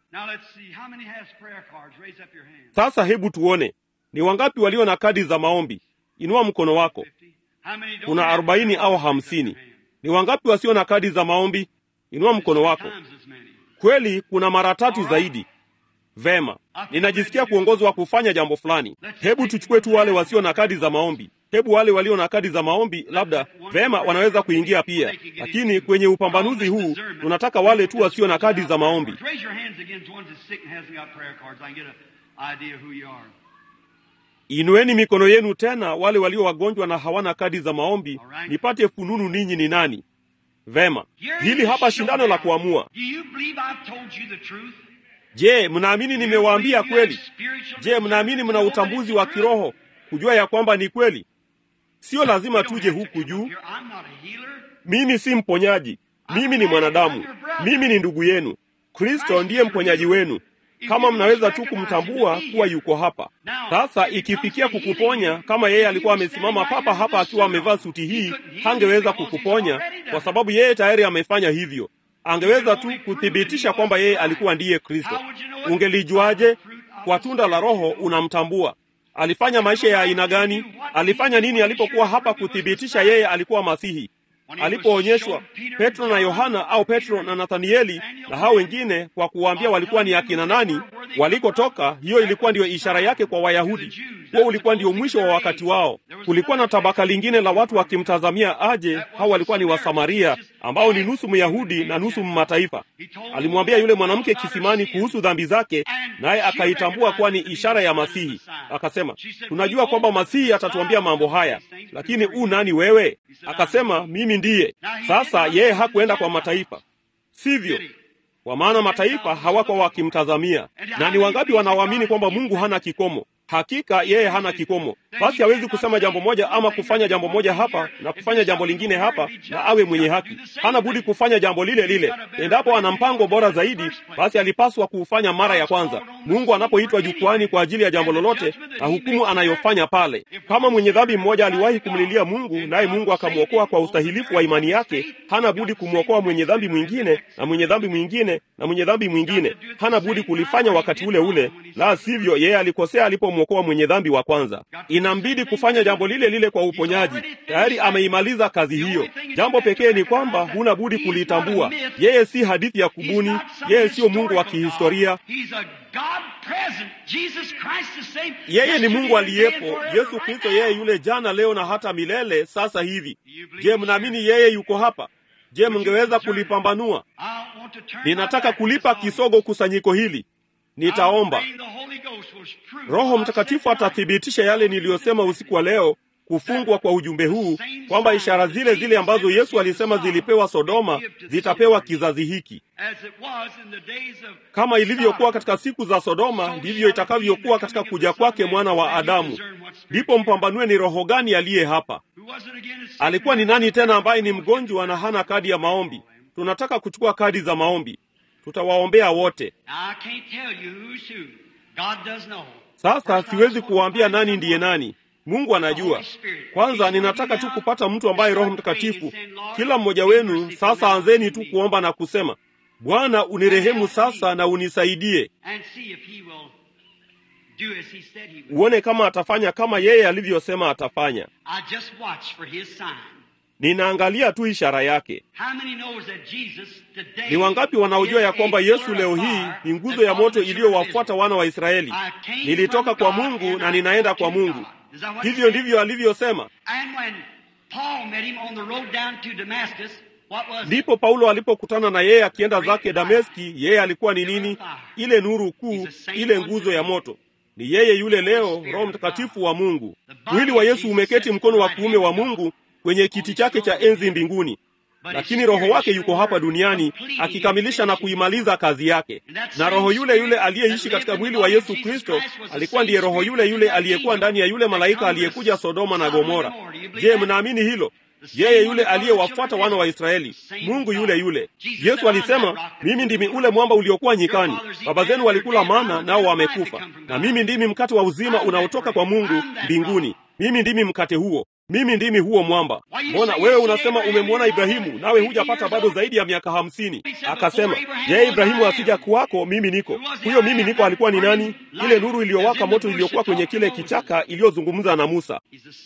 Speaker 1: Sasa hebu tuone ni wangapi walio na kadi za maombi. Inua mkono wako. Kuna arobaini au hamsini. Ni wangapi wasio na kadi za maombi? Inua mkono wako. Kweli kuna mara tatu zaidi. Vema, ninajisikia kuongozwa kufanya jambo fulani. Hebu tuchukue tu wale wasio na kadi za maombi. Hebu wale walio na kadi za maombi, labda vema, wanaweza kuingia pia, lakini kwenye upambanuzi huu tunataka wale tu wasio na kadi za maombi. Inueni mikono yenu tena, wale walio wagonjwa na hawana kadi za maombi, nipate fununu ninyi ni nani. Vema, hili hapa shindano la kuamua. Je, mnaamini nimewaambia kweli? Je, mnaamini mna utambuzi wa kiroho kujua ya kwamba ni kweli? Sio lazima tuje huku juu. Mimi si mponyaji, mimi ni mwanadamu, mimi ni ndugu yenu. Kristo ndiye mponyaji wenu, kama mnaweza tu kumtambua kuwa yuko hapa sasa. Ikifikia kukuponya, kama yeye alikuwa amesimama papa hapa akiwa amevaa suti hii, hangeweza kukuponya kwa sababu yeye tayari amefanya hivyo. Angeweza tu kuthibitisha kwamba yeye alikuwa ndiye Kristo. Ungelijuaje? Kwa tunda la Roho unamtambua. alifanya maisha ya aina gani? Alifanya nini alipokuwa hapa kuthibitisha yeye alikuwa Masihi? Alipoonyeshwa Petro na Yohana au Petro na Nathanieli na hao wengine, kwa kuwaambia walikuwa ni akina nani, walikotoka, hiyo ilikuwa ndiyo ishara yake kwa Wayahudi. Huo ulikuwa ndio mwisho wa wakati wao. Kulikuwa na tabaka lingine la watu wakimtazamia aje. Hao walikuwa ni Wasamaria ambao ni nusu Myahudi na nusu Mmataifa. Alimwambia yule mwanamke kisimani kuhusu dhambi zake, naye akaitambua kuwa ni ishara ya Masihi. Akasema, tunajua kwamba Masihi atatuambia mambo haya, lakini u nani wewe? Akasema, mimi ndiye. Sasa yeye hakuenda kwa mataifa, sivyo? Kwa maana mataifa hawakuwa wakimtazamia. Na ni wangapi wanaoamini kwamba Mungu hana kikomo? Hakika yeye hana kikomo. Basi hawezi kusema jambo moja ama kufanya jambo moja hapa na kufanya jambo lingine hapa na awe mwenye haki. Hana budi kufanya jambo lile lile. Endapo ana mpango bora zaidi, basi alipaswa kuufanya mara ya kwanza. Mungu anapoitwa jukwani kwa ajili ya jambo lolote na hukumu anayofanya pale. Kama mwenye dhambi mmoja aliwahi kumlilia Mungu, naye Mungu akamwokoa kwa ustahilifu wa imani yake, hana budi kumwokoa mwenye dhambi mwingine na mwenye dhambi mwingine na mwenye dhambi mwingine. Hana budi kulifanya wakati ule ule, la sivyo yeye alikosea alipomwokoa mwenye dhambi wa kwanza. Inambidi kufanya jambo lile lile kwa uponyaji. Tayari ameimaliza kazi hiyo. Jambo pekee ni kwamba huna budi kulitambua. Yeye si hadithi ya kubuni, yeye siyo Mungu wa kihistoria. Yeye ni Mungu aliyepo, Yesu Kristo, yeye yule jana, leo na hata milele, sasa hivi. Je, mnaamini yeye yuko hapa? Je, mngeweza kulipambanua? Ninataka kulipa kisogo kusanyiko hili. Nitaomba Roho Mtakatifu atathibitisha yale niliyosema usiku wa leo, kufungwa kwa ujumbe huu, kwamba ishara zile zile ambazo Yesu alisema zilipewa Sodoma zitapewa kizazi hiki. Kama ilivyokuwa katika siku za Sodoma, ndivyo itakavyokuwa katika kuja kwake mwana wa Adamu. Ndipo mpambanue ni roho gani aliye hapa. Alikuwa ni nani tena ambaye ni mgonjwa na hana kadi ya maombi? Tunataka kuchukua kadi za maombi, tutawaombea wote. Sasa siwezi kuwaambia nani ndiye nani. Mungu anajua. Kwanza ninataka tu kupata mtu ambaye Roho Mtakatifu. Kila mmoja wenu sasa, anzeni tu kuomba na kusema, Bwana unirehemu sasa na unisaidie. Uone kama atafanya kama yeye alivyosema atafanya. Ninaangalia tu ishara yake. Ni wangapi wanaojua ya kwamba Yesu leo hii ni nguzo ya moto iliyowafuata wana wa Israeli? Nilitoka kwa Mungu na ninaenda kwa Mungu. Hivyo ndivyo alivyosema. Ndipo Paulo alipokutana na yeye akienda zake Dameski, yeye alikuwa ni nini? Ile nuru kuu, ile nguzo ya moto. Ni yeye yule leo, Roho Mtakatifu wa Mungu. Mwili wa Yesu umeketi mkono wa kuume wa Mungu kwenye kiti chake cha enzi mbinguni, lakini roho wake yuko hapa duniani akikamilisha na kuimaliza kazi yake. Na roho yule yule aliyeishi katika mwili wa Yesu Kristo alikuwa ndiye roho yule yule aliyekuwa ndani ya yule malaika aliyekuja Sodoma na Gomora. Je, mnaamini hilo? Yeye yule aliyewafuata wana wa Israeli, Mungu yule yule. Yesu alisema, mimi ndimi ule mwamba uliokuwa nyikani, baba zenu walikula mana nao wamekufa, na mimi ndimi mkate wa uzima unaotoka kwa Mungu mbinguni. Mimi ndimi mkate huo mimi ndimi huo mwamba. Mbona wewe unasema umemwona Ibrahimu, nawe hujapata bado zaidi ya miaka hamsini? Akasema, je, Ibrahimu asija kuwako? Mimi niko huyo. Mimi niko alikuwa ni nani? Ile nuru iliyowaka moto iliyokuwa kwenye kile kichaka iliyozungumza na Musa.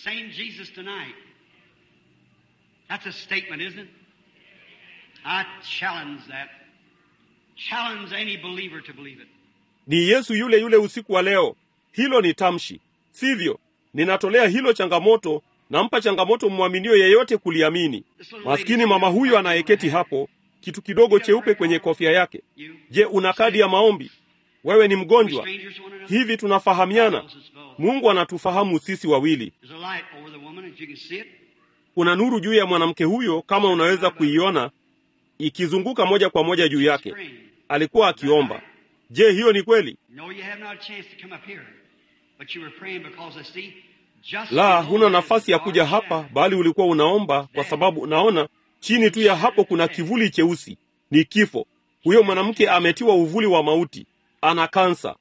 Speaker 1: Ni Yesu yule yule usiku wa leo. Hilo ni tamshi, sivyo? Ninatolea hilo changamoto nampa changamoto mmwaminio yeyote kuliamini. Maskini mama huyu anayeketi hapo, kitu kidogo cheupe kwenye kofia yake. Je, una kadi ya maombi? Wewe ni mgonjwa hivi? Tunafahamiana? Mungu anatufahamu sisi wawili. Kuna nuru juu ya mwanamke huyo, kama unaweza kuiona ikizunguka moja kwa moja juu yake. Alikuwa akiomba. Je, hiyo ni kweli? La, huna nafasi ya kuja hapa, bali ulikuwa unaomba, kwa sababu unaona chini tu ya hapo kuna kivuli cheusi, ni kifo. Huyo mwanamke ametiwa uvuli wa mauti, ana kansa.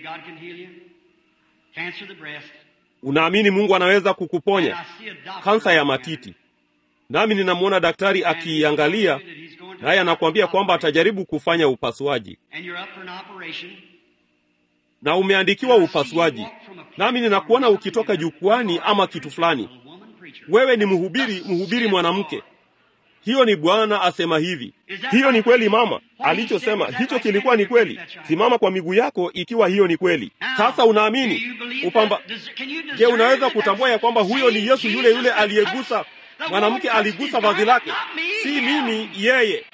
Speaker 1: Unaamini Mungu anaweza kukuponya kansa ya matiti? Nami ninamwona daktari akiiangalia, naye anakuambia kwamba atajaribu kufanya upasuaji, na umeandikiwa upasuaji nami ninakuona ukitoka jukwani ama kitu fulani. Wewe ni mhubiri, mhubiri mwanamke. Hiyo ni Bwana asema hivi. Hiyo ni kweli mama, alichosema hicho kilikuwa ni kweli. Simama kwa miguu yako ikiwa hiyo ni kweli. Sasa unaamini upamba? Je, unaweza kutambua ya kwamba huyo ni Yesu yule yule aliyegusa mwanamke, aligusa vazi lake? Si mimi, yeye.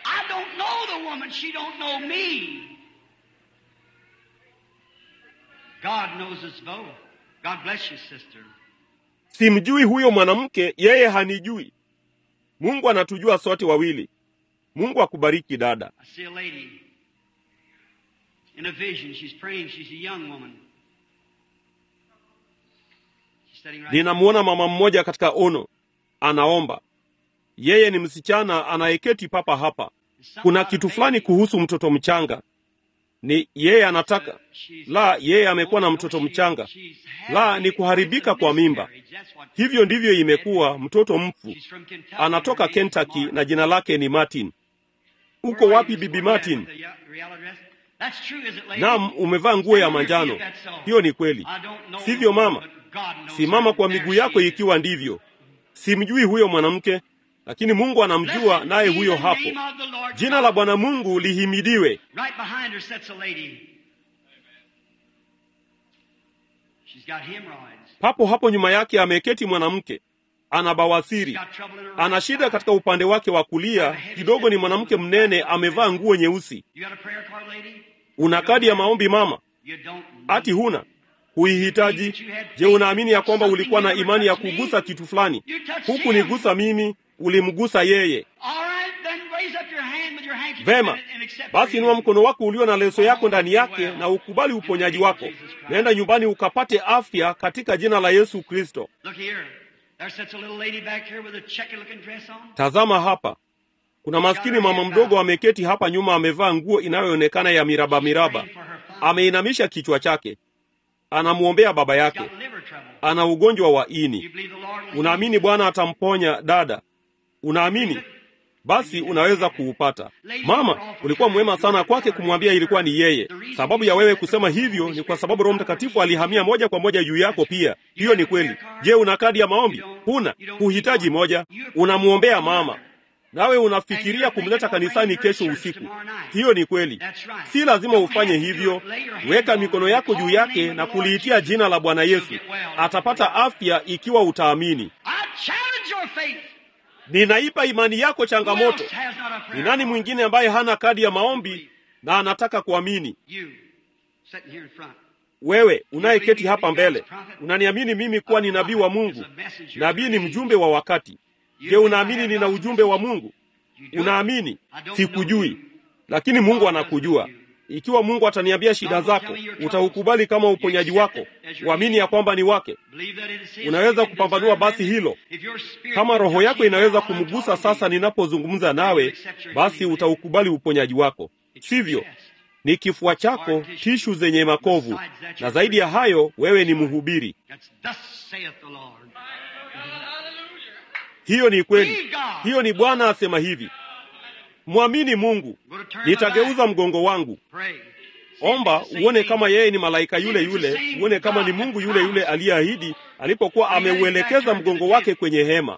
Speaker 1: Simjui huyo mwanamke, yeye hanijui. Mungu anatujua sote wawili. Mungu akubariki dada. Ninamwona mama mmoja katika ono, anaomba. Yeye ni msichana anayeketi papa hapa. Kuna kitu fulani kuhusu mtoto mchanga. Ni yeye anataka la, yeye amekuwa na mtoto mchanga. La, ni kuharibika kwa mimba. Hivyo ndivyo imekuwa. Mtoto mfu anatoka Kentucky na jina lake ni Martin. Uko wapi bibi Martin? Naam, umevaa nguo ya manjano. Hiyo ni kweli, sivyo mama? Simama kwa miguu yako ikiwa ndivyo. Simjui huyo mwanamke, lakini Mungu anamjua, naye huyo hapo. Jina la Bwana Mungu lihimidiwe. Papo hapo nyuma yake ameketi mwanamke, ana bawasiri, ana shida katika upande wake wa kulia kidogo. Ni mwanamke mnene, amevaa nguo nyeusi. Una kadi ya maombi mama? Ati huna? Huihitaji? Je, unaamini ya kwamba ulikuwa na imani ya kugusa kitu fulani? Huku nigusa mimi, ulimgusa yeye. Vema, basi inua mkono wako ulio na leso yako ndani yake na ukubali uponyaji wako. Naenda nyumbani ukapate afya katika jina la Yesu Kristo. Tazama hapa, kuna maskini mama mdogo ameketi hapa nyuma, amevaa nguo inayoonekana ya miraba miraba, ameinamisha kichwa chake, anamwombea baba yake, ana ugonjwa wa ini. Unaamini Bwana atamponya dada? Unaamini? Basi unaweza kuupata. Mama, ulikuwa mwema sana kwake kumwambia ilikuwa ni yeye. Sababu ya wewe kusema hivyo ni kwa sababu Roho Mtakatifu alihamia moja kwa moja juu yako pia. Hiyo ni kweli. Je, una kadi ya maombi? Huna, huhitaji moja. Unamwombea mama, nawe unafikiria kumleta kanisani kesho usiku. Hiyo ni kweli. Si lazima ufanye hivyo. Weka mikono yako juu yake na kuliitia jina la Bwana Yesu. Atapata afya ikiwa utaamini. Ninaipa imani yako changamoto. Ni nani mwingine ambaye hana kadi ya maombi na anataka kuamini? Wewe unayeketi hapa mbele, unaniamini mimi kuwa ni nabii wa Mungu? Nabii ni mjumbe wa wakati. Je, unaamini nina ujumbe wa Mungu? Unaamini? Sikujui, lakini Mungu anakujua. Ikiwa Mungu ataniambia shida zako, utaukubali kama uponyaji wako, uamini ya kwamba ni wake. Unaweza kupambanua basi hilo. Kama roho yako inaweza kumgusa sasa ninapozungumza nawe, basi utaukubali uponyaji wako, sivyo? Ni kifua chako, tishu zenye makovu, na zaidi ya hayo, wewe ni mhubiri. Hiyo ni kweli. Hiyo ni Bwana asema hivi. Mwamini Mungu. Nitageuza mgongo wangu. Omba uone kama yeye ni malaika yule yule, uone kama ni Mungu yule yule aliyeahidi alipokuwa ameuelekeza mgongo wake kwenye hema.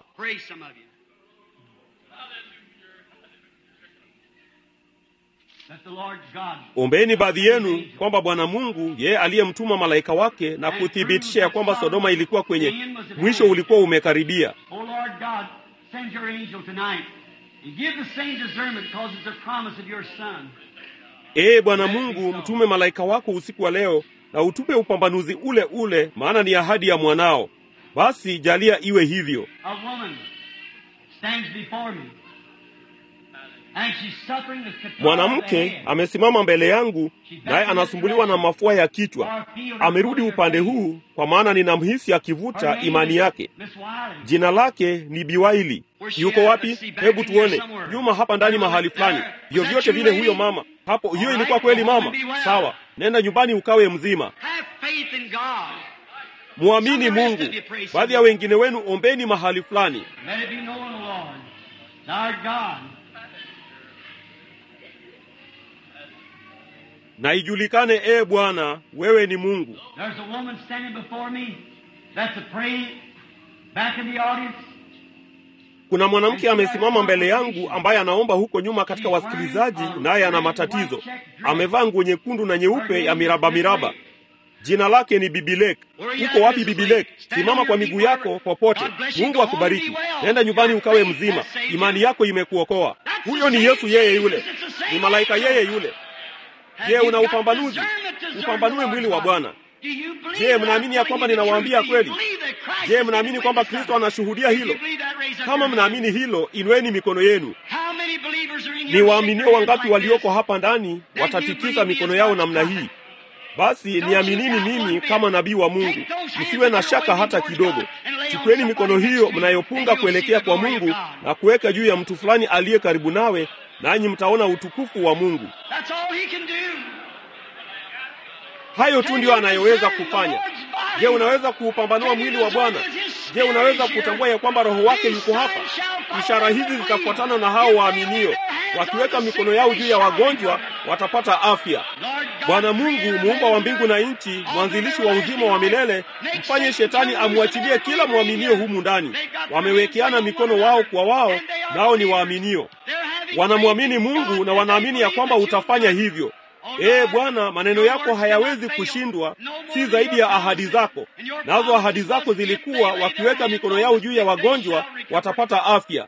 Speaker 1: Ombeni baadhi yenu kwamba Bwana Mungu yeye aliyemtuma malaika wake na kuthibitisha ya kwamba Sodoma ilikuwa kwenye mwisho ulikuwa umekaribia. Ee Bwana Mungu, mtume malaika wako usiku wa leo na utupe upambanuzi ule ule, maana ni ahadi ya mwanao. Basi jalia iwe hivyo. Mwanamke amesimama mbele yangu, naye anasumbuliwa na mafua ya kichwa. Amerudi upande huu, kwa maana ninamhisi akivuta imani yake. Jina lake ni Biwaili. Yuko wapi? Hebu tuone. Nyuma hapa ndani mahali fulani. Vyovyote vile, huyo mama hapo. Hiyo ilikuwa kweli mama? Sawa, nenda nyumbani ukawe mzima. Mwamini Mungu. Baadhi ya wengine wenu ombeni mahali fulani. na ijulikane, ee Bwana, wewe ni Mungu.
Speaker 2: There's a woman standing before me that's a praying back in the audience.
Speaker 1: Kuna mwanamke amesimama mbele yangu ambaye anaomba huko nyuma katika wasikilizaji, naye ana matatizo. Amevaa nguo nyekundu na nyeupe ya miraba miraba. Jina lake ni Bibilek. Uko wapi Bibilek? Simama kwa miguu yako popote. Mungu akubariki. Nenda nyumbani ukawe mzima. Imani yako imekuokoa. Huyo ni Yesu, yeye yule, ni malaika yeye yule. Je, una upambanuzi? Upambanue mwili wa Bwana. Je, mnaamini ya kwamba ninawaambia kweli? Je, mnaamini kwamba Kristo anashuhudia hilo? Kama mnaamini hilo, inueni mikono yenu. Ni waaminio wangapi walioko hapa ndani watatikisa mikono yao namna hii? Basi niaminini mimi kama nabii wa Mungu, msiwe na shaka hata kidogo. Chukueni mikono hiyo mnayopunga kuelekea kwa Mungu na kuweka juu ya mtu fulani aliye karibu nawe, nanyi mtaona utukufu wa Mungu. Hayo tu ndiyo anayoweza kufanya. Je, unaweza kuupambanua mwili wa Bwana? Je, unaweza kutambua ya kwamba Roho wake yuko hapa? Ishara hizi zitafuatana na hao waaminio, wakiweka mikono yao juu ya wagonjwa watapata afya. Bwana Mungu muumba wa mbingu na nchi, mwanzilishi wa uzima wa milele, mfanye shetani amwachilie kila mwaminio humu ndani. Wamewekeana mikono wao kwa wao, nao ni waaminio, wanamwamini Mungu na wanaamini ya kwamba utafanya hivyo. Ee Bwana, maneno yako hayawezi kushindwa, si zaidi ya ahadi zako. Nazo ahadi zako zilikuwa wakiweka mikono yao juu ya wagonjwa watapata afya.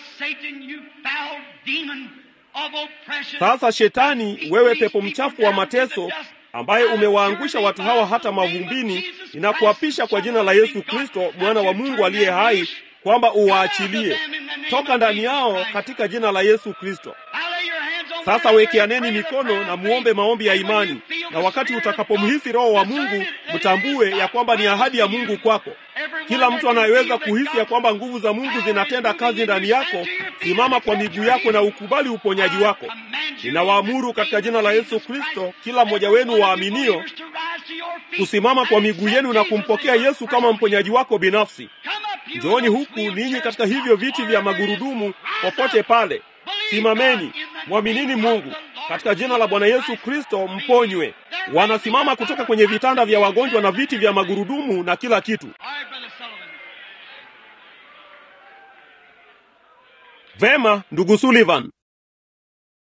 Speaker 1: Sasa Shetani, wewe pepo mchafu wa mateso ambaye umewaangusha watu hawa hata mavumbini, ninakuapisha kwa jina la Yesu Kristo, mwana wa Mungu aliye hai, kwamba uwaachilie toka ndani yao katika jina la Yesu Kristo. Sasa wekeaneni mikono na muombe maombi ya imani, na wakati utakapomhisi Roho wa Mungu mtambue ya kwamba ni ahadi ya Mungu kwako. Kila mtu anayeweza kuhisi ya kwamba nguvu za Mungu zinatenda kazi ndani yako, simama kwa miguu yako na ukubali uponyaji wako. Ninawaamuru katika jina la Yesu Kristo, kila mmoja wenu waaminio kusimama kwa miguu yenu na kumpokea Yesu kama mponyaji wako binafsi. Njooni huku ninyi katika hivyo viti vya magurudumu, popote pale. Simameni, mwaminini Mungu katika jina la Bwana Yesu Kristo, mponywe. Wanasimama kutoka kwenye vitanda vya wagonjwa na viti vya magurudumu na kila kitu. Vema, ndugu Sullivan.